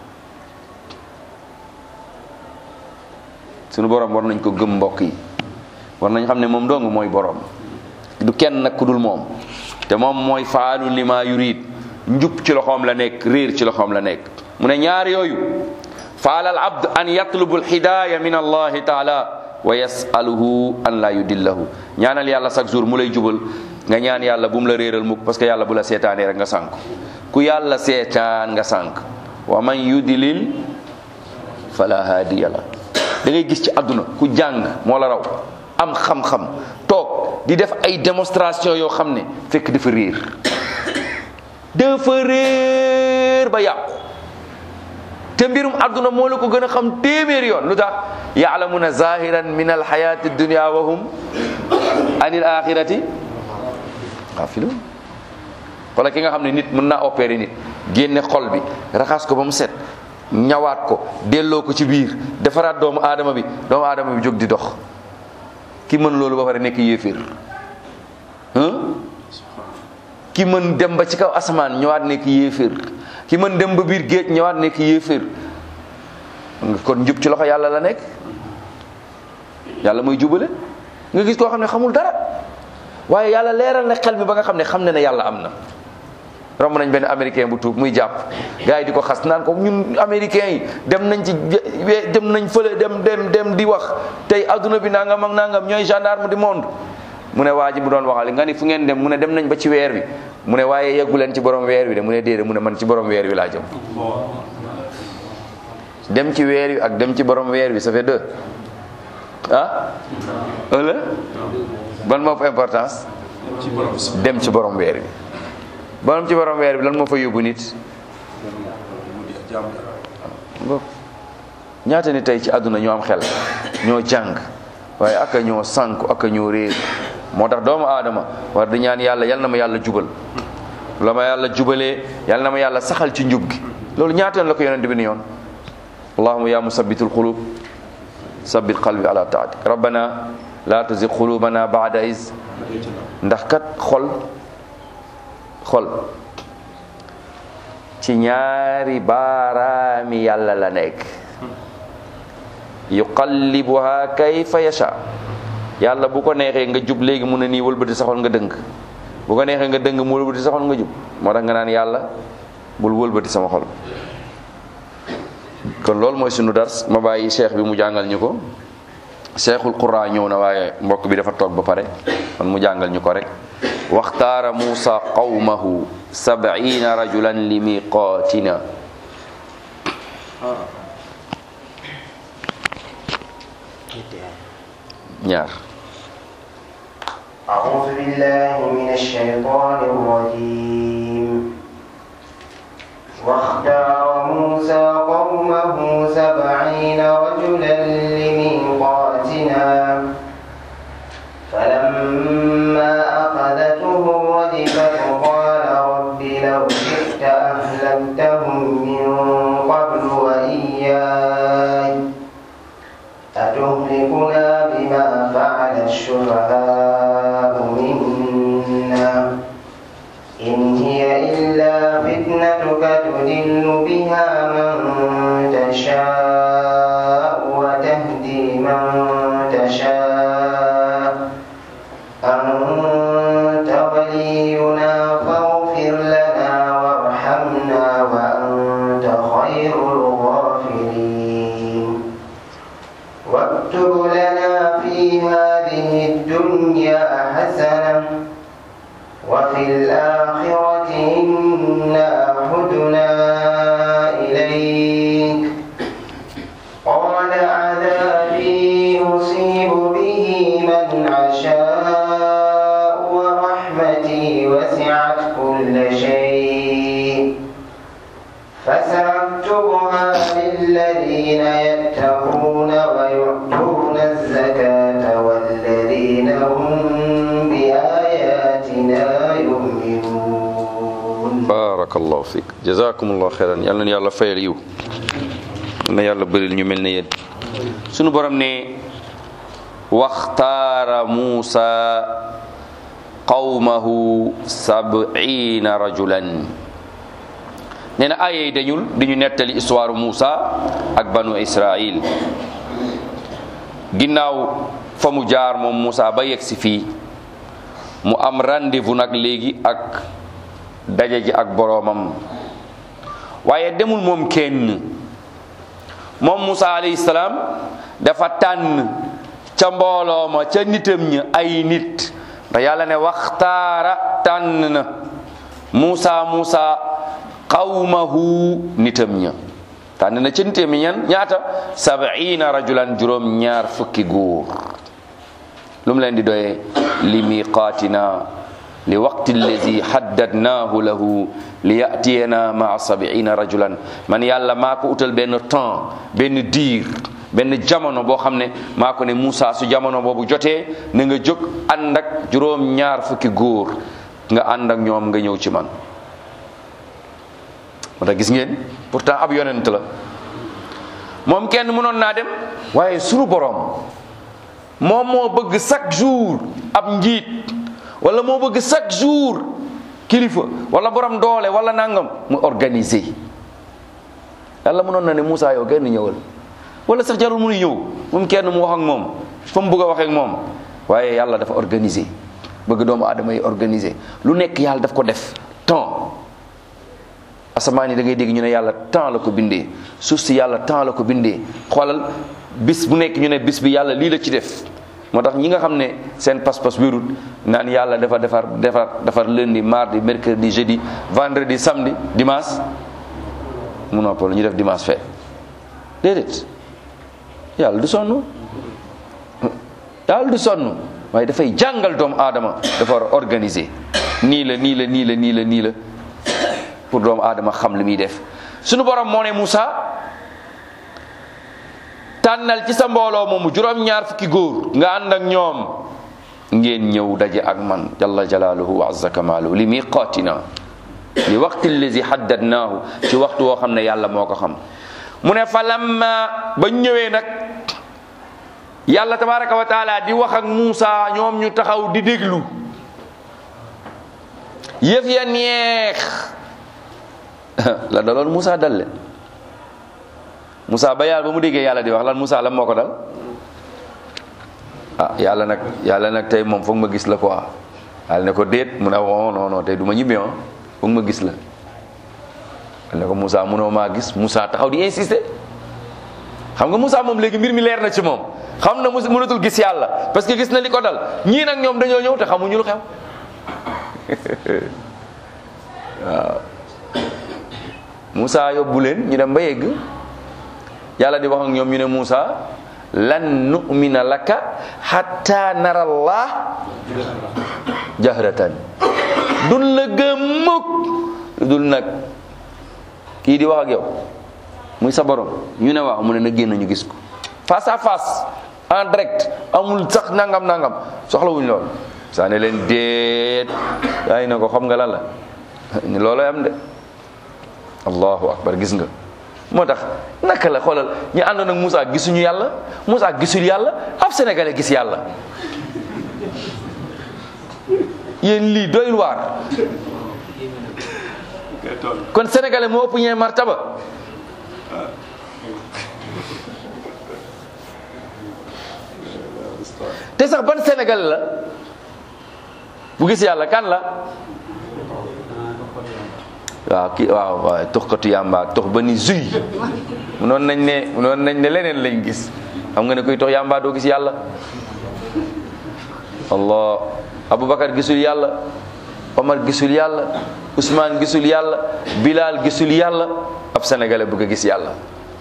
sunu borom war nañ ko gëm mbokk yi war nañ xam ne moom dong mooy borom du kenn nag ku dul moom te moom mooy faalu lima yurid njub ci loxoom la nekk réer ci loxoom la nekk mu ne ñaar yooyu faala al abd an yatlubu al hidaya min allahi taala wa yasaluhu an la yudillahu ñaanal yàlla chaque jour mu lay jubal nga ñaan yàlla bu mu la réeral mukk parce que yàlla bu la seetaanee rek nga sànk ku yàlla seetaan nga sànk wa man yudlil fala hadiya la da ngay gis ci àdduna ku jàng moo la raw am xam-xam toog di def ay démonstration yoo xam ne fekk dafa réer dafa réer ba yàqu te mbirum àdduna moo la ko gën a xam téeméer yoon lu tax yaalamuna zahiran min alxayati dunia wa hum anil axirati xaafiluun wala ki nga xam ne nit mën naa opérer nit génne xol bi raxas ko ba mu set ñawaat ko delloo ko ci biir defaraat doomu aadama bi doomu aadama bi jóg di dox ki mën loolu ba pare nekk yéeféer ki mën dem ba ci kaw asamaan ñëwaat nekk yéeféer ki mën dem ba biir géej ñëwaat nekk yéeféer kon njub ci loxo yàlla la nekk yàlla mooy jubale nga gis koo xam ne xamul dara waaye yàlla leeral na xel mi ba nga xam ne xam ne ne yàlla am na romb nañ benn américain bu tuub muy jàpp gars yi di ko xas naan ko ñun américain yi dem nañ ci dem nañ fële dem dem dem di wax tey adduna bi nangam ak nangam ñooy gendarme du monde mu ne waa ji bu doon waxal nga ni fu ngeen dem mu ne dem nañ ba ci weer wi mu ne waaye yeggu leen ci borom weer wi de mu ne déedéet mu ne man ci borom weer wi laa jëm dem ci weer wi ak dem ci borom weer wi ça fait deux ah ëllë ban moo fa importance dem ci borom weer wi borom ci borom weer bi lan moo fa yóbbu nit ñaata ni tey ci àdduna ñoo am xel ñoo jàng waaye aka ñoo sànku aka ñoo réer moo tax doomu aadama war di ñaan yàlla yal na ma yàlla jubal la ma yàlla jubalee yal na ma yàlla saxal ci njub gi loolu ñaateen la ko yonent bi ni yoon allahuma ya musabbitul qulub sabbit qalbi ala taati rabbana la tuzigh qulubana ba'da iz ndax kat xol xol ci ñaari baaraami yàlla la nekk yuqallibuha kayfa yasha yàlla bu ko neexee nga jub léegi mu ne nii wëlbati sa xol nga dëng bu ko neexee nga dëng mu wëlbati sa xol nga jub moo tax nga naan yàlla bul wëlbati sama xol kon loolu mooy sunu dars ma bàyyi cheikh bi mu jàngal ñu ko cheikhul qura ñëw na waaye mbokk bi dafa toog ba pare kon mu jàngal ñu ko rek waxtaara muusa qawmahu sab'ina rajulan li miqaatina ñaar أعوذ بالله من الشيطان الرجيم واختار موسى قومه سبعين رجلا لميقاتنا فلما أخذتهم الرجفة قال رب لو شئت أهلكتهم من قبل وإياي أتهلكنا بما فعل السفهاء منا إن هي إلا فتنتك تدل بها من تشاء الآخرة إنا هدنا إليك قال عذابي أصيب به من أشاء ورحمتي وسعت كل شيء فسأكتبها للذين يتقون ويؤتون الزكاة والذين هم بآياتنا يؤمنون barakallahu fiik jazakumullahu xeyran yal na yàlla fayal yiw na yàlla bëril ñu mel ne yéen sunu borom ne waxtaara muusa qawmahu sab'ina rajulan nee na aaya yi dañul di ñu nettali histoire Muusa ak banu Israil ginnaaw fa mu jaar moom Muusa ba yegg si fii mu am rendez-vous nag léegi ak daje ji ak boroomam waaye demul moom kenn moom Muusa alayhi salaam dafa tànn ca mbooloo ma ca nitam ñi ay nit ndax yàlla ne waxtaara tànn na Muusa Muusa qawmahu nitam ña tànn na ca nitam ñan ñaata sab'ina rajulan juróom ñaar fukki góor lu mu leen di doyee li miqaatina li waqti allazi haddadnaahu lahu li yatiyana maa sab'ina rajulan man yàlla maa ko utal benn temps benn diir benn jamono boo xam ne maa ko ne Moussa su jamono boobu jotee na nga jóg ànd ak juróom ñaar fukki góor nga ànd ak ñoom nga ñëw ci man moo tax gis ngeen pourtant ab yonent la moom kenn mënoon naa dem waaye sunu boroom moom moo bëgg chaque jour ab njiit wala moo bëgg chaque jour kilifa wala borom doole wala nangam mu organiser yàlla mënoon na ne Moussa yow kenn ñëwal wala sax jarul muy ñëw moom kenn mu wax ak moom fa mu bëgg a waxee ak moom waaye yàlla dafa organiser bëgg doomu aadama yi organiser lu nekk yàlla daf ko def temps asamaan yi da ngay dégg ñu ne yàlla temps la ko bindee suuf si yàlla temps la ko bindee xoolal bis bu nekk ñu ne bis bi yàlla lii la ci def moo tax ñi nga xam ne seen pas-pas wérut naan yàlla dafa defar defar defar lundi mardi mercredi jeudi vendredi samedi dimanche mu noppal ñu def dimanche fee déedéet yàlla du sonn yàlla du sonn waaye dafay jàngal doomu aadama dafa war a organiser nii la nii la nii la nii la nii la pour doomu aadama xam li muy def sunu borom moo ne Moussa tànnal ci sa mbooloo moomu juróom-ñaar fukki góor nga ànd ak ñoom ngeen ñëw daje ak man jalla jalaaluhu wa azza kamaaluhu li miqaatina li waqti allazi haddadnaahu ci waxtu woo xam ne yàlla moo ko xam mu ne fa lamma ba ñëwee nag yàlla tabaraka wa taala di wax ak Moussa ñoom ñu taxaw di déglu yëf ya neex la daloon Moussa dalle Moussa ba yàlla ba mu déggee yàlla di wax lan Moussa lan moo ko dal ah yàlla nag yàlla nag tey moom foog ma gis la quoi yàlla ne ko déet mu ne non non non tey du ma ñibbi ah foog ma gis la ne ko Moussa munoo maa gis Moussa taxaw di insister xam nga Moussa moom léegi mbir mi leer na ci moom xam na mu mënatul gis yàlla parce que gis na li ko dal ñii nag ñoom dañoo ñëw te xamuñu lu xew waaw Moussa yóbbu leen ñu dem ba yegg yàlla di wax ak ñoom ñu ne Moussa lan nu'mina laka hatta nara Allah jahratan dun la gëm mukk dul nag kii di wax ak yow muy sa borom ñu ne waaw mu ne na génn ñu gis ko face à face en direct amul sax nangam nangam soxlawuñ lool saa ne leen déet yaa ne ko xam nga lan la ni looloo am de allahu akbar gis nga moo tax naka la xoolal ñu àndoon ak Moussa gisuñu yàlla Moussa gisul yàlla ab sénégalais gis yàlla yéen lii doyul waar kon sénégalais moo ëpp ñee martaba te sax ban sénégalais la bu gis yàlla kan la waaw kii waaw waaw toxkatu yàmba tox ba ni zuy noonu nañ ne noonu nañ ne leneen lañ gis xam nga ne kuy tox yàmba doo gis yàlla allah aboubacar gisul yàlla Omar gisul yàlla Ousmane gisul yàlla Bilal gisul yàlla ab sénégalais bëgg a gis yàlla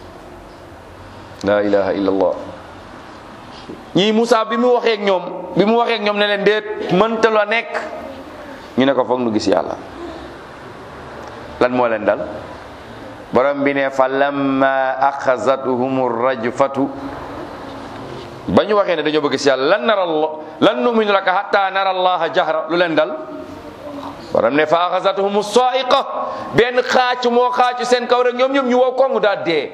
la ilaha illallah ñii Moussa bi mu waxee ak ñoom bi mu waxee ak ñoom ne leen déet mënta la nekk ñu ne ko foog nu gis yàlla lan moo leen dal borom bi ne fa lamma axazathum rajfatu ba ñu waxee ne dañoo bëgg gis yàlla lan nara allah lan numinu laka hatta nara allaha jahra lu leen dal borom ne fa axazathum saiqa benn xaacu moo xaacu seen kaw rek ñoom ñoom ñu wow kongu daa dee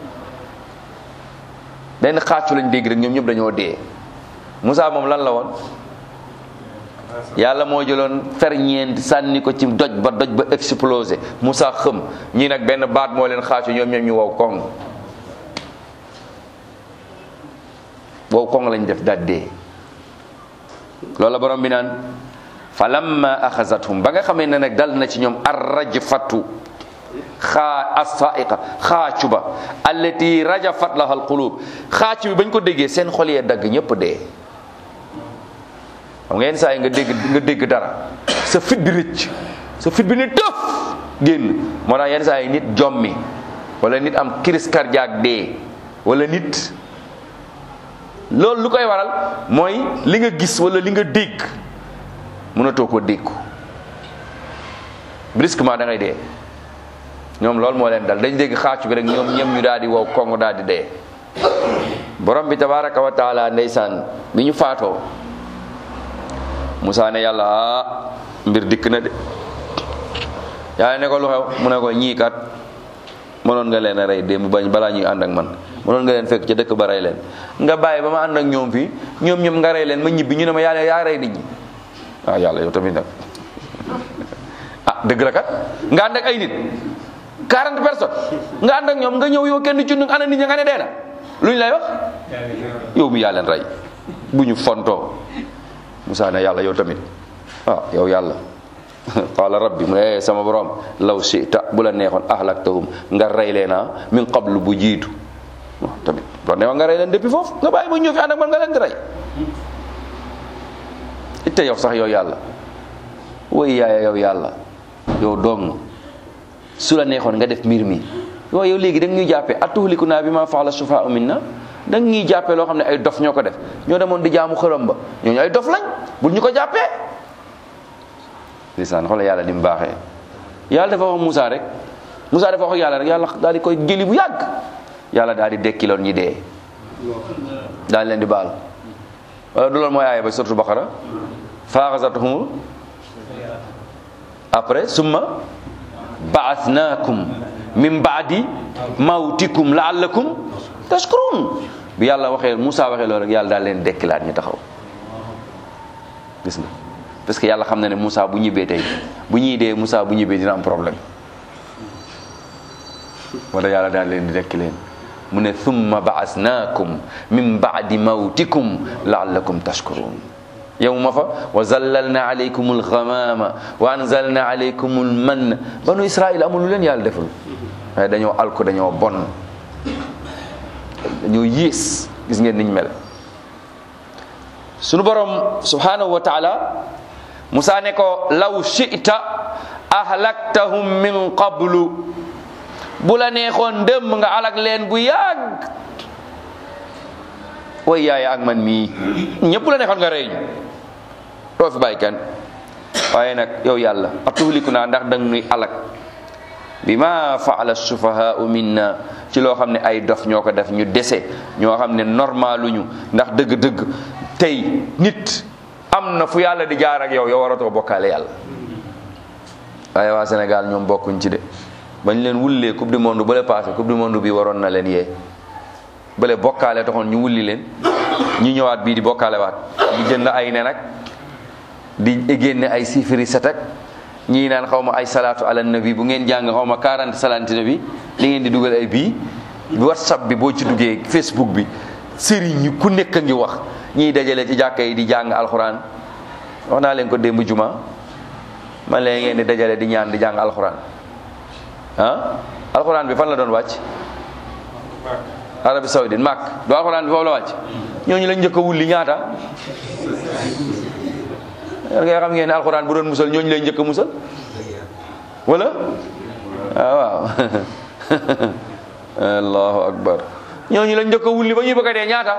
benn xaacu lañ dégg rek ñoom ñëpp dañoo dee Moussa moom lan la woon yàlla moo jëloon ferñeent sànni ko ci doj ba doj ba explosé Moussa xëm ñii nag benn baat moo leen xaacu ñoom ñoom ñu wow kong wow kong lañ def daal dee loolu la borom bi naan fa lamma axazathum ba nga xamee ne nag dal na ci ñoom arrajfatu xaa assaiqa xaacu ba allati rajafat laha alqulub xaacu bi bañ ko déggee seen xol yee dagg ñëpp dee xam nga yenn saa yi nga dégg nga dégg dara sa fit bi rëcc sa fit bi ne tëf génn moo tax yenn saa yi nit jommi wala nit am crise cardiaque dee wala nit loolu lu koy waral mooy li nga gis wala li nga dégg mënatoo ko dégg brusquement da ngay dee ñoom loolu moo leen dal dañ dégg xaacu bi rek ñoom ñem ñu daal di wow kong daal di dee borom bi tabaraka wa taala ndeysaan bi ñu faatoo Musaa ne yàlla ah mbir dikk na de yàlla ne ko lu xew mu ne ko ñii kat mënoon nga leen a rey démb bañ balaa ñuy ànd ak man mënoon nga leen fekk ca dëkk ba rey leen nga bàyyi ba ma ànd ak ñoom fii ñoom ñoom nga rey leen ma ñibbi ñu ne ma yàlla yaa rey nit ñi waaw yàlla yow tamit nag ah dëgg la kat nga ànd ak ay nit 40 personnes nga ànd ak ñoom nga ñëw yow kenn ci nu ana nit ñi nga ne dee na lu ñu lay wax yow mi yaa leen rey bu ñu fontoo Musaa ne yàlla yow tamit ah yow yàlla qaala rabbi mu ne sama borom law sita bu la neexoon ahlaktahum nga rey leen ah min qablu bu jiitu waaw tamit bu la neexoon nga rey leen depuis foofu nga bàyyi ba ñëw fi ànd ak man nga leen di rey itte yow sax yow yàlla woy yaaya yow yàlla yow dong su la neexoon nga def mbir mi yow yow léegi da nga ñuy jàppee atuhlikuna bi ma faala sufaau minna da nga ñuy jàppee loo xam ne ay dof ñoo ko def ñoo demoon di jaamu xërëm ba ñooñu ay dof lañ bul ñu ko jàppee lisaan xoolal yàlla ni mu baaxee yàlla dafa wax Moussa rek Moussa dafa wax yàlla rek yàlla daal di koy jëli bu yàgg yàlla daal di dekkiloon ñi dee daal leen di baal wala du loolu mooy aaya ba suratu Baqara faaxasatuhum après summa baasnaakum min baadi mawtikum laallakum tashkurun bi yàlla waxee Moussa waxee loolu rek yàlla daal leen dekkilaat ñu taxaw gis nga parce que yàlla xam na ne Moussa bu ñibbee tey bu ñuy dee Moussa bu ñibbee dina am problème moo tax yàlla daal leen di dekki leen mu ne thumma baasnaakum min baadi mawtikum laallakum tashkurun yow ma fa wa zallalna alaykum alghamama wa anzalna alaykum almanna banu israil amul lu leen yàlla deful waaye dañoo alko dañoo bon dañoo yées gis ngeen niñ mel sunu borom subhanahu wa taala Musa ne ko law shi'ta ahlaktahum min qablu bu la neexoon dëmm nga alak leen bu yàgg way yaay ak man mii ñëpp la neexoon nga rey ñu doo fi bàyyi kenn waaye nag yow yàlla atuhliku naa ndax dang nuy alak bi ma faala sufahaau minna ci loo xam ne ay dof ñoo ko def ñu dese ñoo xam ne normaluñu ndax dëgg-dëgg tey nit am na fu yàlla di jaar ak yow yow waratoo bokkaale yàlla waaye waa Sénégal ñoom bokkuñ ci de bañ leen wullee coupe du monde bale passé coupe du monde bi waroon na leen yee bale bokkaale taxoon ñu wulli leen ñu ñëwaat bii di bokkaale waat di jënd ay nen ak di génne ay sifiri set ak ñii naan xaw ma ay salaatu ala nabi bu ngeen jàng xaw ma 40 salaati nabi li ngeen di dugal ay bii whatsapp bi boo ci duggee facebook bi sëriñ ñi ku nekk a ngi wax ñiy dajale ci jàkka yi di jàng alxuraan wax naa leen ko démb juma man leen ngeen di dajale di ñaan di jàng alxuraan ah alxuraan bi fan la doon wàcc Arabie Saoudite màkk du alxuraan bi foofu la wàcc ñooñu lañ njëkk a wulli ñaata nga xam ngeen ne alxuraan bu doon musal ñooñu lay njëkk a musal wala ah waaw allahu akbar ñooñu lañ njëkk a wulli ba ñuy bëgg a dee ñaata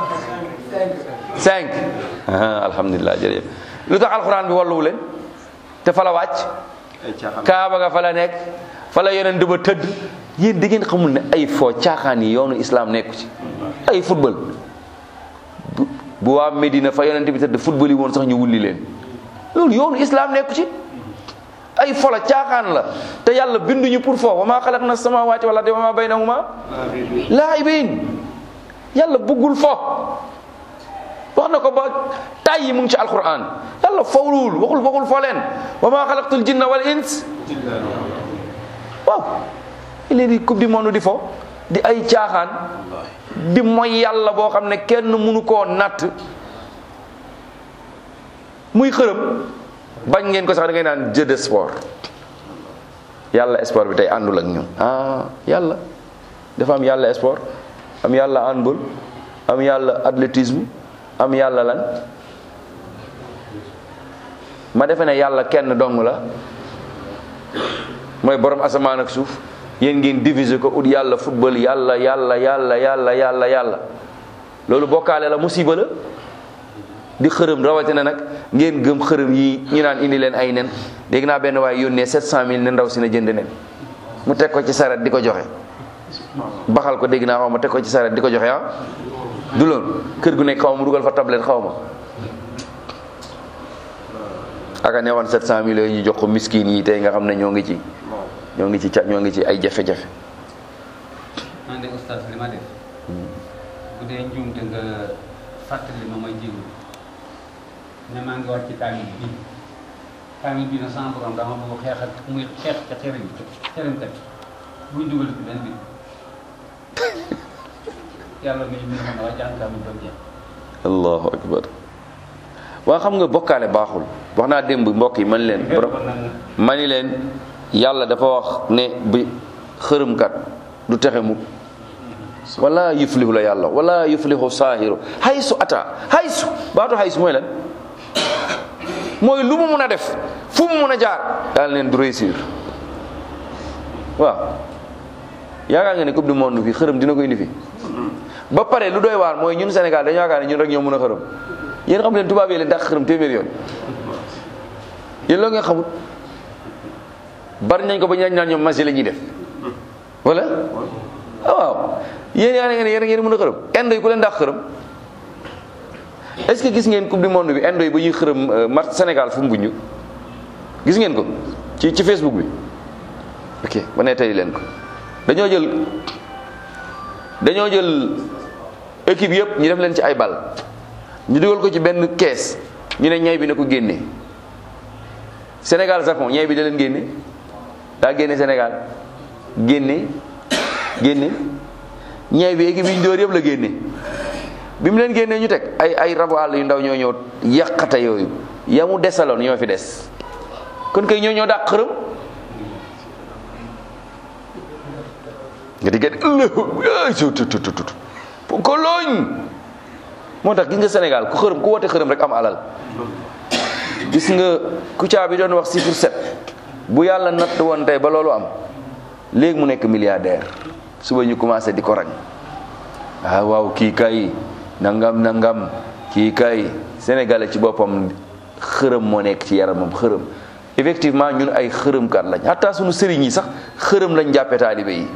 cinq alhamdulilah jërëjëf lu tax alxuraan bi walluwu leen te fa la wàcc kaaba ga fa la nekk fa la yeneen ba tëdd yéen di ngeen xamul ne ay foo caaxaan yi yoonu islam nekku ci ay football bu bu waa Medina fa yonent bi tëdd football yi woon sax ñu wulli leen loolu yoonu islam nekku ci ay fola caaxaan la te yàlla binduñu pour foo wa maa xalaqna samawati wal ardi wa maa baynahuma laa'ibin yàlla bëggul fo wax na ko ba tàyyi mu ngi ci alquran yàlla fowluwul waxul waxul fo leen wa maa xalaqtul jinna wal ins waaw léegi coupe du monde di fo di ay caaxaan di mooy yàlla boo xam ne kenn mënu koo natt muy xërëm bañ ngeen ko sax da ngay naan jeu de sport yàlla sport bi tey àndul ak ñun ah yàlla dafa am yàlla sport am yàlla handball am yàlla athlétisme am yàlla lan ma defe ne yàlla kenn dong la mooy borom asamaan ak suuf yéen ngeen diviser ko ut yàlla football yàlla yàlla yàlla yàlla yàlla yàlla loolu bokkaale la musiba la di xërëm rawatina nag ngeen gëm xërëm yi ñu naan indi leen ay nen dégg naa benn waaye yónnee 700000 ne ndaw si na jënd nen mu teg ko ci saret di ko joxe baxal ko dégg naa xaw ma teg ko ci saret di ko joxe ah du loolu kër gu nekk xaw ma dugal fa tablette xaw ma aka ne woon 700000 yooyu ñu jox ko miskin yi tey nga xam ne ñoo ngi ci ñoo ngi ci ca ñoo ngi ci ay jafe-jafe man de oustaz li ma def bu dee njuumte nga fàttali ma may jégalu ne maa ngi war ci kaamil bii kaamil bii nag sama borom dama bëgg xeex ak muy xeex ca xerim xerimkat buñ dugal ci benn bi yàlla mi mi xam ne waa jàng kaamil ba jeex allahu akbar waa xam nga bokkaale baaxul wax naa démb mbokk yi man leen borom ma ni leen yàlla dafa wax ne bi xërëmkat du texe mukk wala yuflihu la yàlla wala yuflihu saahiru haysu ata haysu baatu haysu mooy lan mooy lu mu mun a def fu mu mun a jaar yàlla neen du réussir waaw yaakaar nga ne coupe du monde fii xërëm dina ko indi fi ba pare lu doy waar mooy ñun Sénégal dañu yaakaar ne ñun rek ñoo mën a xërëm yéen xam leen tubaab yi leen dàq xërëm téeméer yoon yéen loo ngeen xamut bari nañ ko ba ñaañ naan ñoom masi la ñuy def wala ah waaw yéen yaa ne yéen ngeen mën a xërëm indo yi ku leen dàq xërëm est-ce que gis ngeen coupe du monde bi indo yi ba ñuy xërëm match Sénégal fu mu buñu gis ngeen ko ci ci Facebook bi ok ba ne tey leen ko dañoo jël dañoo jël équipe yëpp ñu def leen ci ay bal ñu dugal ko ci benn kees ñu ne ñay bi na ko génne Sénégal Japon ñay bi da leen génne daa génne Sénégal génne génne ñay bi équipe yi ñu dóor yëpp la génne bi mu leen génnee ñu teg ay ay rabu àll yu ndaw ñoo ñëw yàqate yooyu ya mu desaloon ñoo fi des kon kay ñoo ñoo dàq xërëm nga di gën ëllëg ko looñ moo tax gis nga Sénégal ku xërëm ku woote xërëm rek am alal gis nga Kouthia bi doon wax chiffre sept bu yàlla natt woon tey ba loolu am léegi mu nekk milliardaire suba ñu commencé di ko rang ah waaw kii kay nangam nangam kii kay sénégalais ci boppam xërëm moo nekk ci yaramam xërëm effectivement ñun ay xërëmkat lañ hatta suñu sëriñ yi sax xërëm lañ jàppe taalibe yi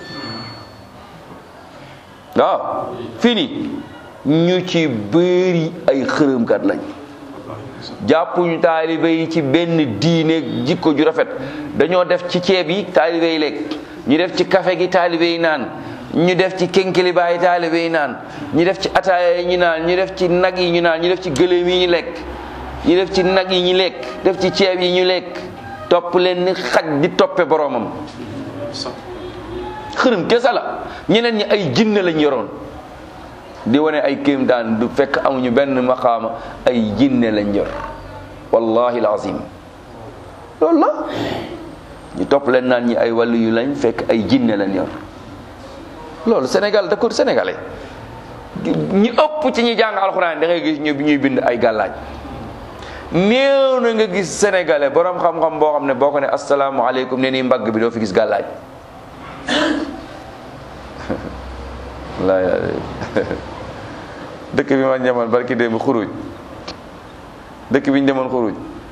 waaw fii nii ñu ci bëri ay xërëmkat lañ jàppuñu taalibe yi ci benn diine jikko ju rafet dañoo def ci ceeb yi taalibe yi lekk ñu def ci café gi taalibe yi naan ñu def ci kenkilibaay yi taalibe yi naan ñu def ci ataaya yi ñu naan ñu def ci nag yi ñu naan ñu def ci gëléem yi ñu lekk ñu def ci nag yi ñu lekk def ci ceeb yi ñu lekk topp leen ni xaj di toppe boroomam xërëm kese la ñeneen ñi ay jinne lañ yoroon di wane ay kéemtaan du fekk amuñu benn maqaama ay jinne lañ yor wallahi alazim loolu la ñu topp leen naan ñi ay wàllu yu lañ fekk ay jinne lañ yor loolu Sénégal d'accord sénégalais ñi ëpp ci ñi jàng alxuraan da ngay gis ñu ñuy bind ay gàllaaj néew na nga gis sénégalais borom xam-xam boo xam ne boo ko ne asalaamaaleykum ne nii mbagg bi doo fi gis gàllaaj laay dëkk bi ma ñamoon barki démb xuruj dëkk bi ñu demoon xuruj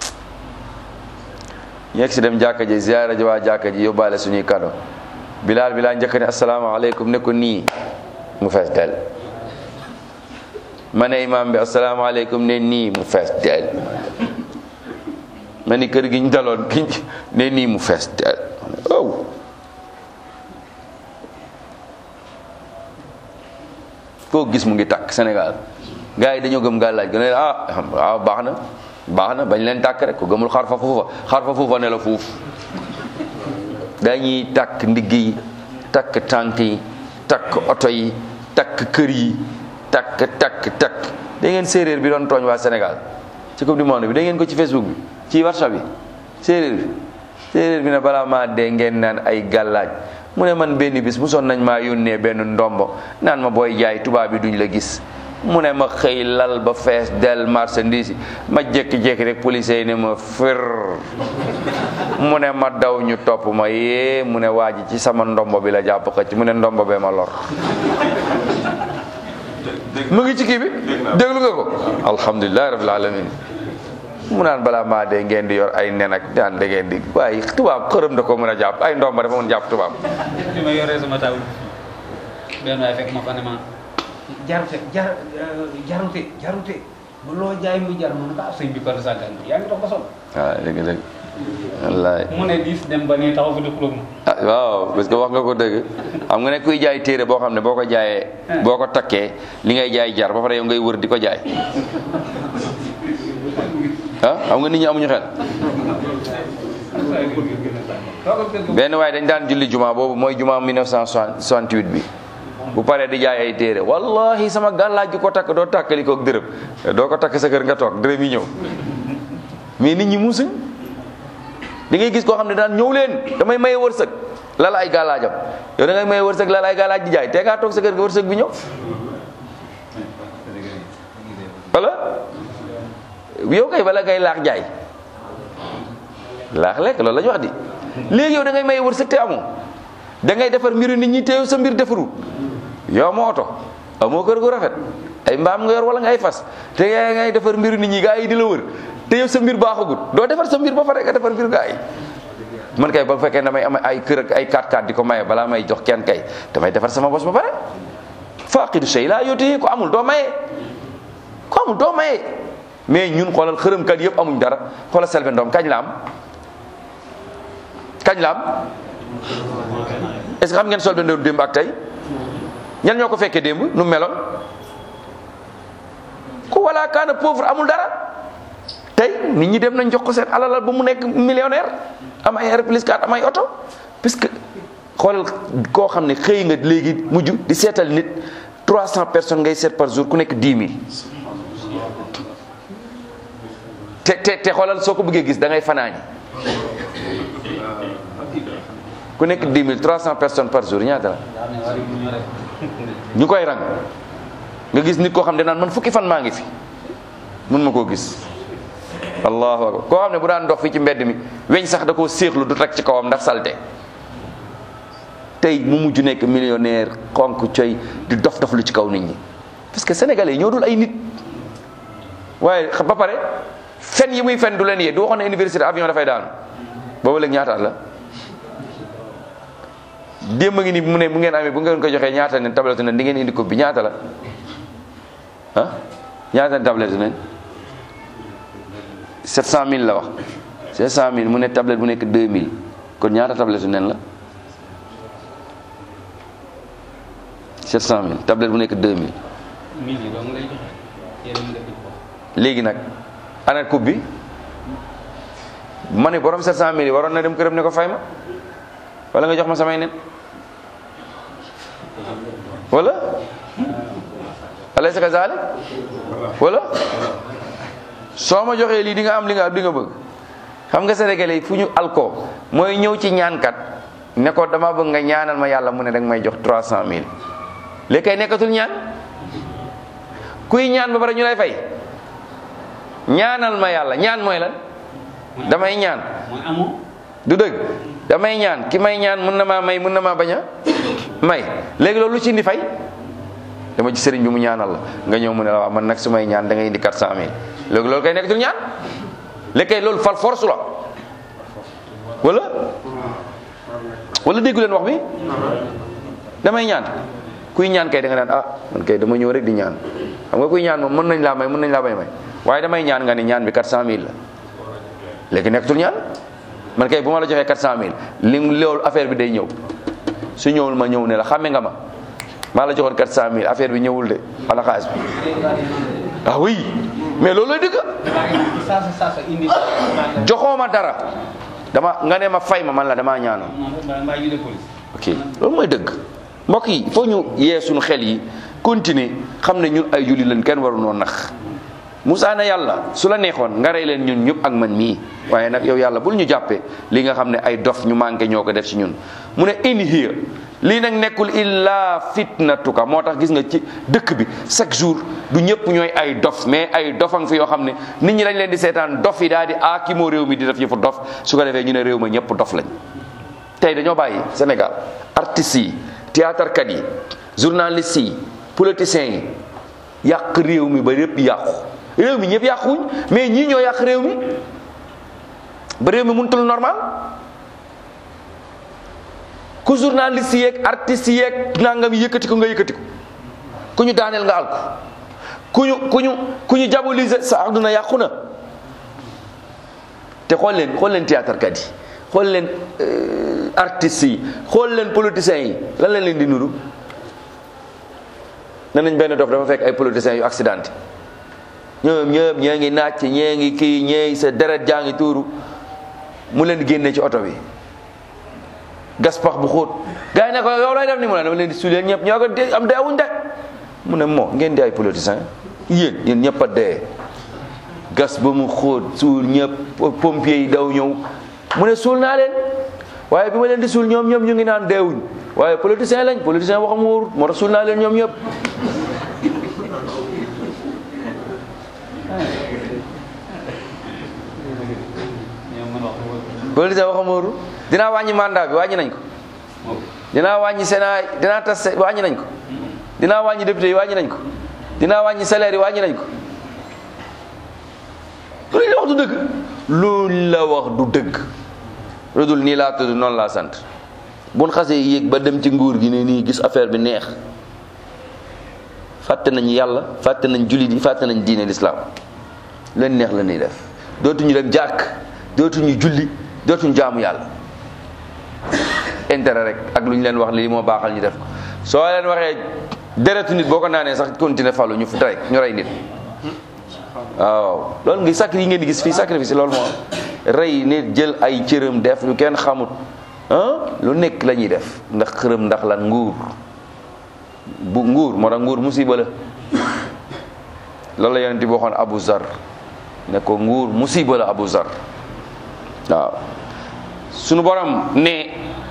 yegg si dem jàkka ji ziyaara ji waa jàkka ji yóbbaale suñuy kado bilaal bi laa njëkk ne asalaamaaleykum ne ko nii mu fees del ma ne imaam bi asalaamaaleykum ne nii mu fees del ma ni kër gi ñu daloon ki ne nii mu fees del oh koo gis mu ngi takk Sénégal gars yi dañoo gëm gàllaaj gën a ah waaw baax na baax na bañ leen tàkk rek ko gëmul xarfa fuufa xarfa fuufa ne la fuuf dañuy takk ndigg yi takk tànk yi takk oto yi takk kër yi takk takk takk da ngeen séeréer bi doon tooñ waa Sénégal ci coupe du monde bi da ngeen ko ci Facebook bi ci WhatsApp bi séeréer bi séeréer bi ne balaa maa dee ngeen naan ay gàllaaj mu ne man benn bis mu son nañ maa yónnee benn ndombo naan ma booy jaay tubaab bi duñ la gis mu ne ma xëy lal ba fees del marchandise yi ma jékki-jékki rek policier yi ne ma fër mu ne ma daw ñu topp ma yee mu ne waa ji ci sama ndombo bi la jàpp xëcc mu ne ndombo bee ma lor mu ngi ci kii bi déglu nga ko alhamdulilahi rabbil alamin mu naan balaa maa dee ngeen di yor ay nen ak daan da ngeen di waaye tubaab xërëm da ko mën a jàpp ay ndomba dafa mën jàpp tubaab bi ma yoree sama taw benn waay fekk ma fa ne ma jarute jar jarute jarute ba loo jaay muy jar mu ne ko ah sëñ bi kon sàggan yaa ngi dox ba sol waaw dëgg dëgg wallaay mu ne diis dem ba nii taxaw fi di xulóog ma ah waaw parce que wax nga ko dëgg xam nga ne kuy jaay téere boo xam ne boo ko jaayee boo ko takkee li ngay jaay jar ba pare yow ngay wër di ko jaay ah xam nga nit ñi amuñu xel benn waaye dañ daan julli juma boobu mooy juma 1968 bi bu paree di jaay ay téere wallahi sama gàllaaj gi ko takk doo takkali koog dërëm doo ko takk sa kër nga toog dërëm yi ñëw mais nit ñi muusuñ da ngay gis koo xam ne daan ñëw leen damay maye wërsëg lala ay gàllaajam yow da ngay maye wërsëg lala ay gàllaaj di jaay te ngaa toog sa kër nga wërsëg bi ñëw wala yow kay bala ngay laax jaay laax lekk loolu la ñu wax di léegi yow da ngay maye wërsëg te amoo da ngay defar mbiru nit ñi te yow sa mbir defarul yow amoo oto amoo kër gu rafet ay mbaam nga yor wala nga ay fas te yaa ngay defar mbiru nit ñi gaa yi di la wër te yow sa mbir baaxagut doo defar sa mbir ba pare nga defar mbiru gaa yi man kay ba fekkee damay am ay kër ak ay 4x4 di ko maye balaa may jox kenn kay damay defar sama bos ba pare faaqidu shay laa yooti ko amul doo maye ko amul doo maye mais ñun xoolal xërëmkat yëpp amuñ dara xoolal selbe ndoom kañ la am kañ la am est-ce que xam ngeen solbe ndoom démb ak tey ñan ñoo ko fekkee démb nu meloon ku wala kaana pauvre amul dara tey nit ñi dem nañ jox ko seen alalal ba mu nekk millionnaire am ay R plus 4 am ay oto puisque xoolal koo xam ne xëy nga léegi mujj di seetal nit 300 personnes ngay seet par jour ku nekk 10 000 te te te xoolal soo ko bëggee gis da ngay fanaani ku nekk 10 000 300 personnes par jour ñaata la ñu koy rang nga gis nit koo xam ne naan man fukki fan maa ngi fi mun ma koo gis allahu akbar koo xam ne bu daan dox fii ci mbedd mi weñ sax da koo séexlu du teg ci kawam ndax salte tey mu mujj nekk millionnaire xonk coy di dof dof lu ci kaw nit ñi parce que sénégalais yi ñoo dul ay nit waaye ba pare fen yi muy fen du leen yee du waxoon ne université avion dafay daanu booba léegi ñaata at la démb ngi ni mu ne bu ngeen amee bu ngeen ko joxee ñaata ne tablette ne di ngeen indi ko bi ñaata la ah ñaata ne tablette ne 700000 la wax 700000 mu ne tablette bu nekk 2000 kon ñaata tablette nen la 700000 tablette bu nekk 2000 mille yi dong lay joxe yéen mu def ci ko léegi nag ana coupe bi ma ne borom 700000 yi waroon na dem këram ne ko fay ma wala nga jox ma samay nen wala alaysa kazalik wala soo ma joxee lii di nga am li nga am li nga bëgg xam nga sénégalais yi fu ñu alko mooy ñëw ci ñaankat ne ko dama bëgg nga ñaanal ma yàlla mu ne danga may jox 300000 léegi kay nekkatul ñaan kuy ñaan ba pare ñu lay fay ñaanal ma yàlla ñaan mooy lan damay ñaan mooy amoo du dëgg damay ñaan ki may ñaan mun na maa may mun na maa bañ a may léegi loolu lu ci indi fay dama ci sëriñ bi mu ñaanal la nga ñëw mu ne la waaw man nag su may ñaan da ngay indi 400000 léegi loolu kay nekkatul ñaan léegi kay loolu fal force la wala wala déggu leen wax bi damay ñaan kuy ñaan kay da nga naan ah man kay dama ñëw rek di ñaan xam nga kuy ñaan moom mën nañ laa may mën nañ laa bay may waaye damay ñaan nga ne ñaan bi 400000 la léegi nekkatul ñaan man kay bu ma la joxee 400000 li loolu affaire bi day ñëw su ñëwul ma ñëw ne la xàmme nga ma maa la joxoon 400000 affaire bi ñëwul de ala xaalis bi ah oui mais loolu lay dëgg saasa saasa indi joxoo ma dara dama nga ne ma fay ma man la damaa ñaanoon moom mbaa ñu de police ok loolu mooy dëgg mbokk yi il faut ñu yee suñu xel yi continuer xam ne ñun ay julli lañ kenn waru noo nax Moussa ne yàlla su la neexoon nga rey leen ñun ñëpp ak man mii waaye nag yow yàlla bul ñu jàppee li nga xam ne ay dof ñu manqué ñoo ko def ci ñun mu ne in hiya lii nag nekkul illa fitnatuka moo tax gis nga ci dëkk bi chaque jour du ñëpp ñooy ay dof mais ay dofang fi yoo xam ne nit ñi dañ leen di seetaan dof yi daal di aakimoo réew mi di def yëfu dof su ko defee ñu ne réew ma ñëpp dof lañ tey dañoo bàyyi Sénégal artistes yi théâtre kat yi journalistes yi politiciens yi yàq réew mi ba yëpp yàqu réew mi ñëpp yàquwuñ mais ñii ñoo yàq réew mi ba réew mi mënutul normal ku journaliste yeeg artistes yeeg nangam yëkkati ko nga yëkkati ko ku ñu daaneel nga al ko ku ñu ku ñu ku ñu diaboliser sa àdduna yàqu na te xool leen xool leen théâtre kat yi xool leen artistes yi xool leen politiciens yi lan la leen di nuru ne nañ benn dof dafa fekk ay politiciens yu accidenté ñoom ñëpp ñee ngi nàcc ñee ngi kii ñee sa deret jaa ngi tuuru mu leen di génne ci oto bi gas pax bu xóot gars yi ne ko yow lay def ni mu ne dama leen di suuleen ñëpp ñoo ko dee am deewuñ de mu ne moo ngeen di ay politiciens yéen yéen ñëpp a dee gas ba mu xóot suul ñëpp pompiers yi daw ñëw mu ne suul naa leen waaye bi ma leen di suul ñoom ñëpp ñu ngi naan deewuñ waaye politicien lañ politicien waxam wóorut moo tax suul naa leen ñoom ñëpp ñoom mën wax politicien waxam wóorut dinaa wàññi mandat bi wàññi nañ ko dinaa wàññi Sénat dinaa tas wàññi nañ ko dinaa wàññi député yi wàññi nañ ko dinaa wàññi salaire yi wàññi nañ ko loolu la wax du dëgg loolu la wax du dëgg lu dul nii laa tudd noonu laa sant buñ xasee yéeg ba dem ci nguur gi ne nii gis affaire bi neex fàtte nañ yàlla fàtte nañ jullit yi fàtte nañ diine lislaam leen neex la ñuy def dootuñu dem jàkk dootuñu julli dootuñu jaamu yàlla intérêt rek ak lu ñu leen wax lii moo baaxal ñu def ko soo leen waxee deretu nit boo ko naanee sax continuer falu ñu fu rek ñu rey nit waaw loolu ngi sacri yi ngeen di gis fii sacrifice loolu moo rey nit jël ay cëram def lu kenn xamut ah lu nekk la ñuy def ndax xërëm ndax lan nguur bu nguur moo tax nguur musiba la loolu la yonent bi waxoon Abu Zar ne ko nguur musiba la Abu Zar waaw sunu borom ne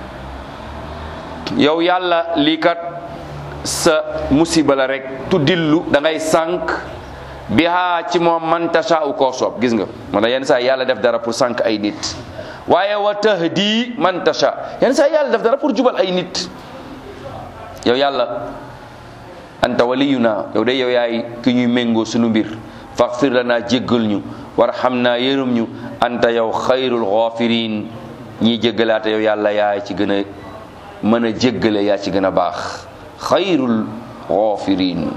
yow yàlla lii kat sa musiba la rek tu dillu da ngay sànq bihaa ci moom man tashaa'u koo soob gis nga moo tax yenn saa yàlla def dara pour sànq ay nit waaye wa tahdi man tasha yenn saa yàlla def dara pour jubal ay nit yow yàlla anta waliyuna yow de yow yaay ki ñuy méngoo sunu mbir faghfir lana jéggal ñu warhamna yërëm ñu anta yow xayrul ghafirin ñiy jéggalaate yow yàlla yaay ci gën a mën a jéggale yaa ci gën a baax xayrul ghafirin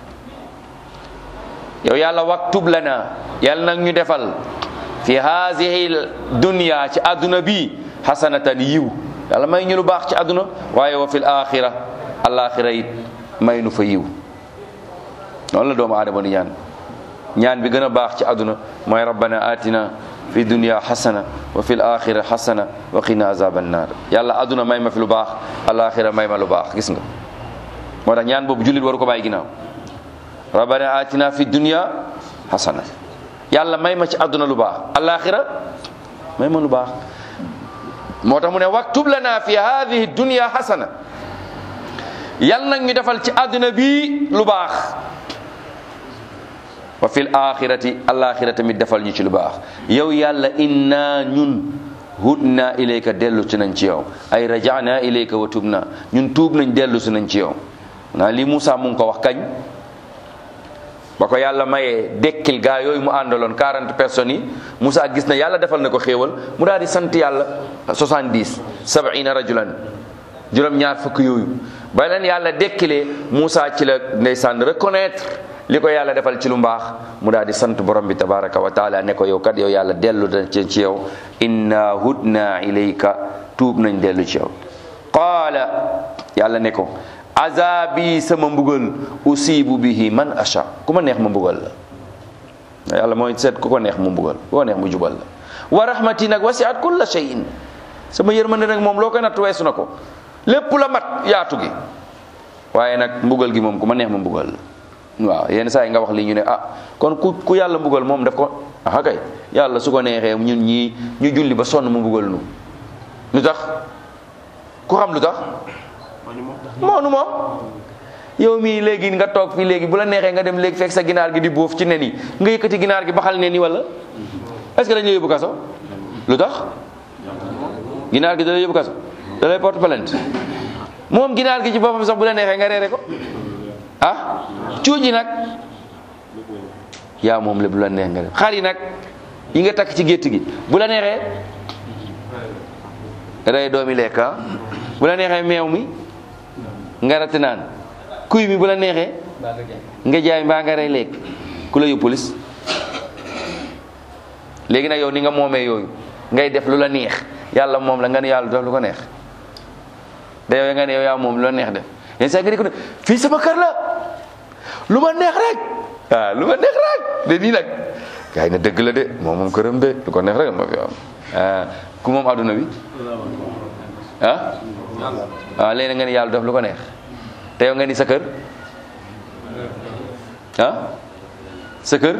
yow yàlla waktub lana yàlla nag ñu defal fi haadihi dunya ci àdduna bi hasanatan yiw yàlla may ñu lu baax ci àdduna waaye wa fil axira alaxira it may nu fa yiw noonu la doomu aadama di ñaan ñaan bi gën a baax ci àdduna mooy rabbana atina fi dunya hasana wa fil axira hasana wa qina azaban naar yàlla àdduna may ma fi lu baax alaxira may ma lu baax gis nga moo tax ñaan boobu jullit waru ko bàyyi ginnaaw rabbana atina fi dunya hasana yàlla may ma ci àdduna lu baax alaxira may ma lu baax moo tax mu ne waktub lana fi hadihi dunya hasana yal nag ñu defal ci àdduna bi lu baax wa fil axirati alaxira tamit defal ñu ci lu baax yow yàlla inna ñun hudna ilayka dellu si nañ ci yow ay rajana ilayka wa tubna ñun tuub nañ dellu si nañ ci yow naa lii Moussa mu ngi ko wax kañ ba ko yàlla mayee dekkil gaa yooyu mu àndaloon 40 personnes yi Moussa gis na yàlla defal na ko xéewal mu daal di sant yàlla 70 sab'ina rajulan juróom ñaar fukk yooyu ba leen yàlla dekkilee Moussa ci la ndeysaan reconnaître li ko yàlla defal ci lu mbaax mu daal di sant borom bi tabaraka wa taala ne ko yow kat yow yàlla dellu na ci ci yow inna hudna ilayka tuub nañ dellu ci yow qaala yàlla ne ko azabi sama mbugal usibu bihi man asha ku ma neex ma mbugal la yàlla mooy seet ku ko neex mu mbugal ku ko neex mu jubal la wa rahmati nag wasiat kulla shay'in sama yërmande nag moom loo koy natt weesu na ko lépp la mat yaatu gi waaye nag mbugal gi moom ku ma neex ma mbugal la waaw yenn saa yi nga wax lii ñu ne ah kon ku ku yàlla mbugal moom def ko ah kay yàlla su ko neexee ñun ñii ñu julli ba sonn mu mbugal nu lu tax ku xam lu tax moonu moom yow mii léegi nga toog fii léegi bu la neexee nga dem léegi fekk sa ginaar gi di bóof ci nen yi nga yëkkati ginaar gi baxal nen yi wala est-ce que dañu yóbbu kaso lu tax ginaar gi da lay yóbbu kaso da lay porte plainte moom ginaar gi ci boppam sax bu la neexee nga reere ko ah cuuji nag yaa moom lépp bu la neex nga def xar yi nag yi nga takk ci gétt gi bu la neexee rey doomi lekk ah bu la neexee meew mi nga ratti naan kuy mi bu la neexee nga jaay mbaa nga rey lekk ku la yóbbu police léegi nag yow ni nga moomee yooyu ngay def lu la neex yàlla moom la nga ne yàlla def lu ko neex da yow nga ne yow yaa moom lu la neex def yenn saa nga di ko ne fii sama kër la lu ma neex rek waaw lu ma neex rek de nii nag gars yi ne dëgg la de moom moom këram de lu ko neex rek ma fi am ku moom adduna bi ah waaw léegi nga ni yàlla def lu ko neex te yow nga ni sa kër ah sa kër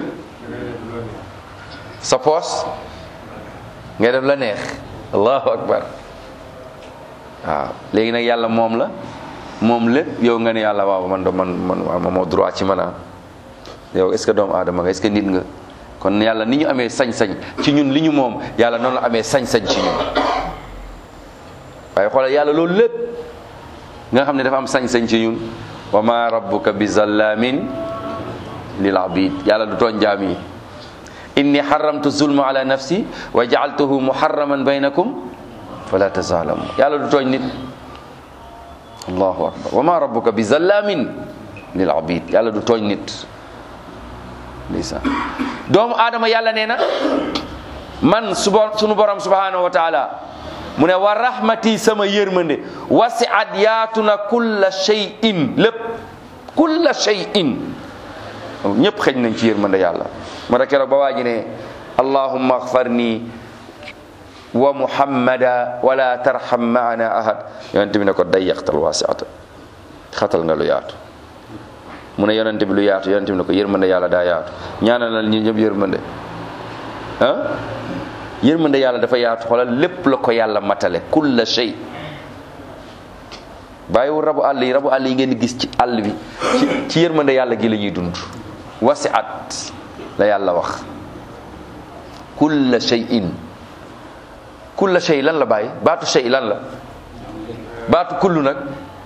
sa poos ngay def la neex allahu akbar waaw léegi nag yàlla moom la moom lépp yow nga ne yàlla waaw man do man man waaw ma moo droit ci man yow est ce que doomu aadama nga est ce que nit nga kon yàlla ni ñu amee sañ-sañ ci ñun li ñu moom yàlla noonu la amee sañ-sañ ci ñun waaye xoolal yàlla loolu lépp nga xam ne dafa am sañ-sañ ci ñun wa ma rabbuka bi zallamin lil abid yàlla du tooñ jaam yi inni haramtu zulma ala nafsi wa jaaltuhu muharraman baynakum fala tazalamu yàlla du tooñ nit allahu akbar wa ma rabbuka bi zallamin lil abid yàlla du tooñ nit ndeysaan doomu aadama yàlla nee na man suba sunu borom subhanahu wa taala mu ne wa rahmati sama yërmande wasiat yaatu na kulla shay'in lépp kulla shay'in ñëpp xëj nañ ci yërmande yàlla ma da keroog ba waa ji ne allahumma axfarni wa muhammada wala tarham maana ahad yonent bi ne ko dayyaqtal wasiata xatal nga lu yaatu mu ne yonent bi lu yaatu yonent bi ne ko yërmande yàlla daa yaatu ñaanalal ñi ñëpp yërmande ah yërmande yàlla dafa yaatu xoolal lépp la ko yàlla matale kulla shay bàyyiwul rabu àll yi rabu àll yi ngeen di gis ci àll bi ci ci yërmande yàlla gi la ñuy dund wasiat la yàlla wax kulla shay'in kulla shay lan la bàyyi baatu shay lan la baatu kullu nag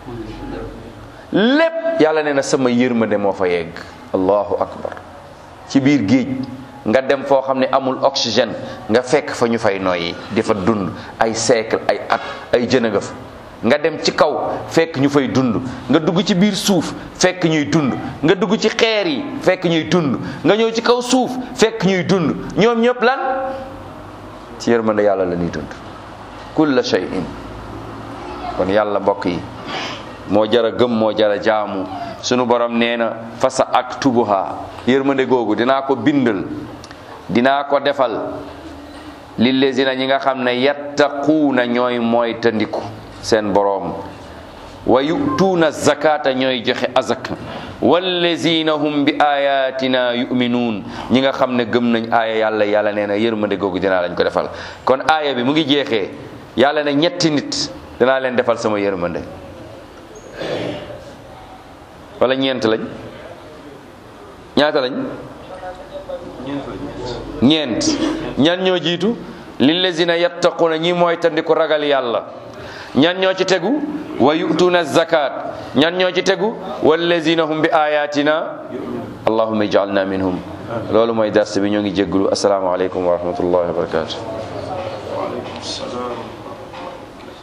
lépp yàlla nee na sama yërmande moo fa yegg allahu akbar ci biir géej nga dem foo xam ne amul oxygène nga fekk fa ñu fay noyyi di fa dund ay siècle ay at ay jën nga fa nga dem ci kaw fekk ñu fay dund nga dugg ci biir suuf fekk ñuy dund nga dugg ci xeer yi fekk ñuy dund nga ñëw ci kaw suuf fekk ñuy dund ñoom ñëpp lan ci yërmande yàlla la ñuy dund kulla shay'in kon yàlla mbokk yi moo jara gëm moo jara jaamu sunu borom nee na fa sa aktubuha yërmande googu dinaa ko bindal dinaa ko defal lillezina ñi nga xam ne yattaquuna ñooy mooy tandiku seen boroom wa yutuuna zakata ñooy joxe azak wallezina hum bi ayatina yuminuun ñi nga xam ne gëm nañ aaya yàlla yàlla nee na yërmande googu dinaa lañ ko defal kon aaya bi mu ngi jeexee yàlla ne ñetti nit dinaa leen defal sama yërmande wala ñeent lañ ñaata lañ ñeent ñan ñoo jiitu lillazina yattaquna ñi mooy tandiku ragal yàlla ñan ñoo ci tegu wa yu'tuna zakat ñan ñoo ci tegu wallazina hum bi ayatina allahumma ij'alna minhum loolu mooy dars bi ñoo ngi jégglu assalaamu aleykum wa rahmatullahi wa barakatuh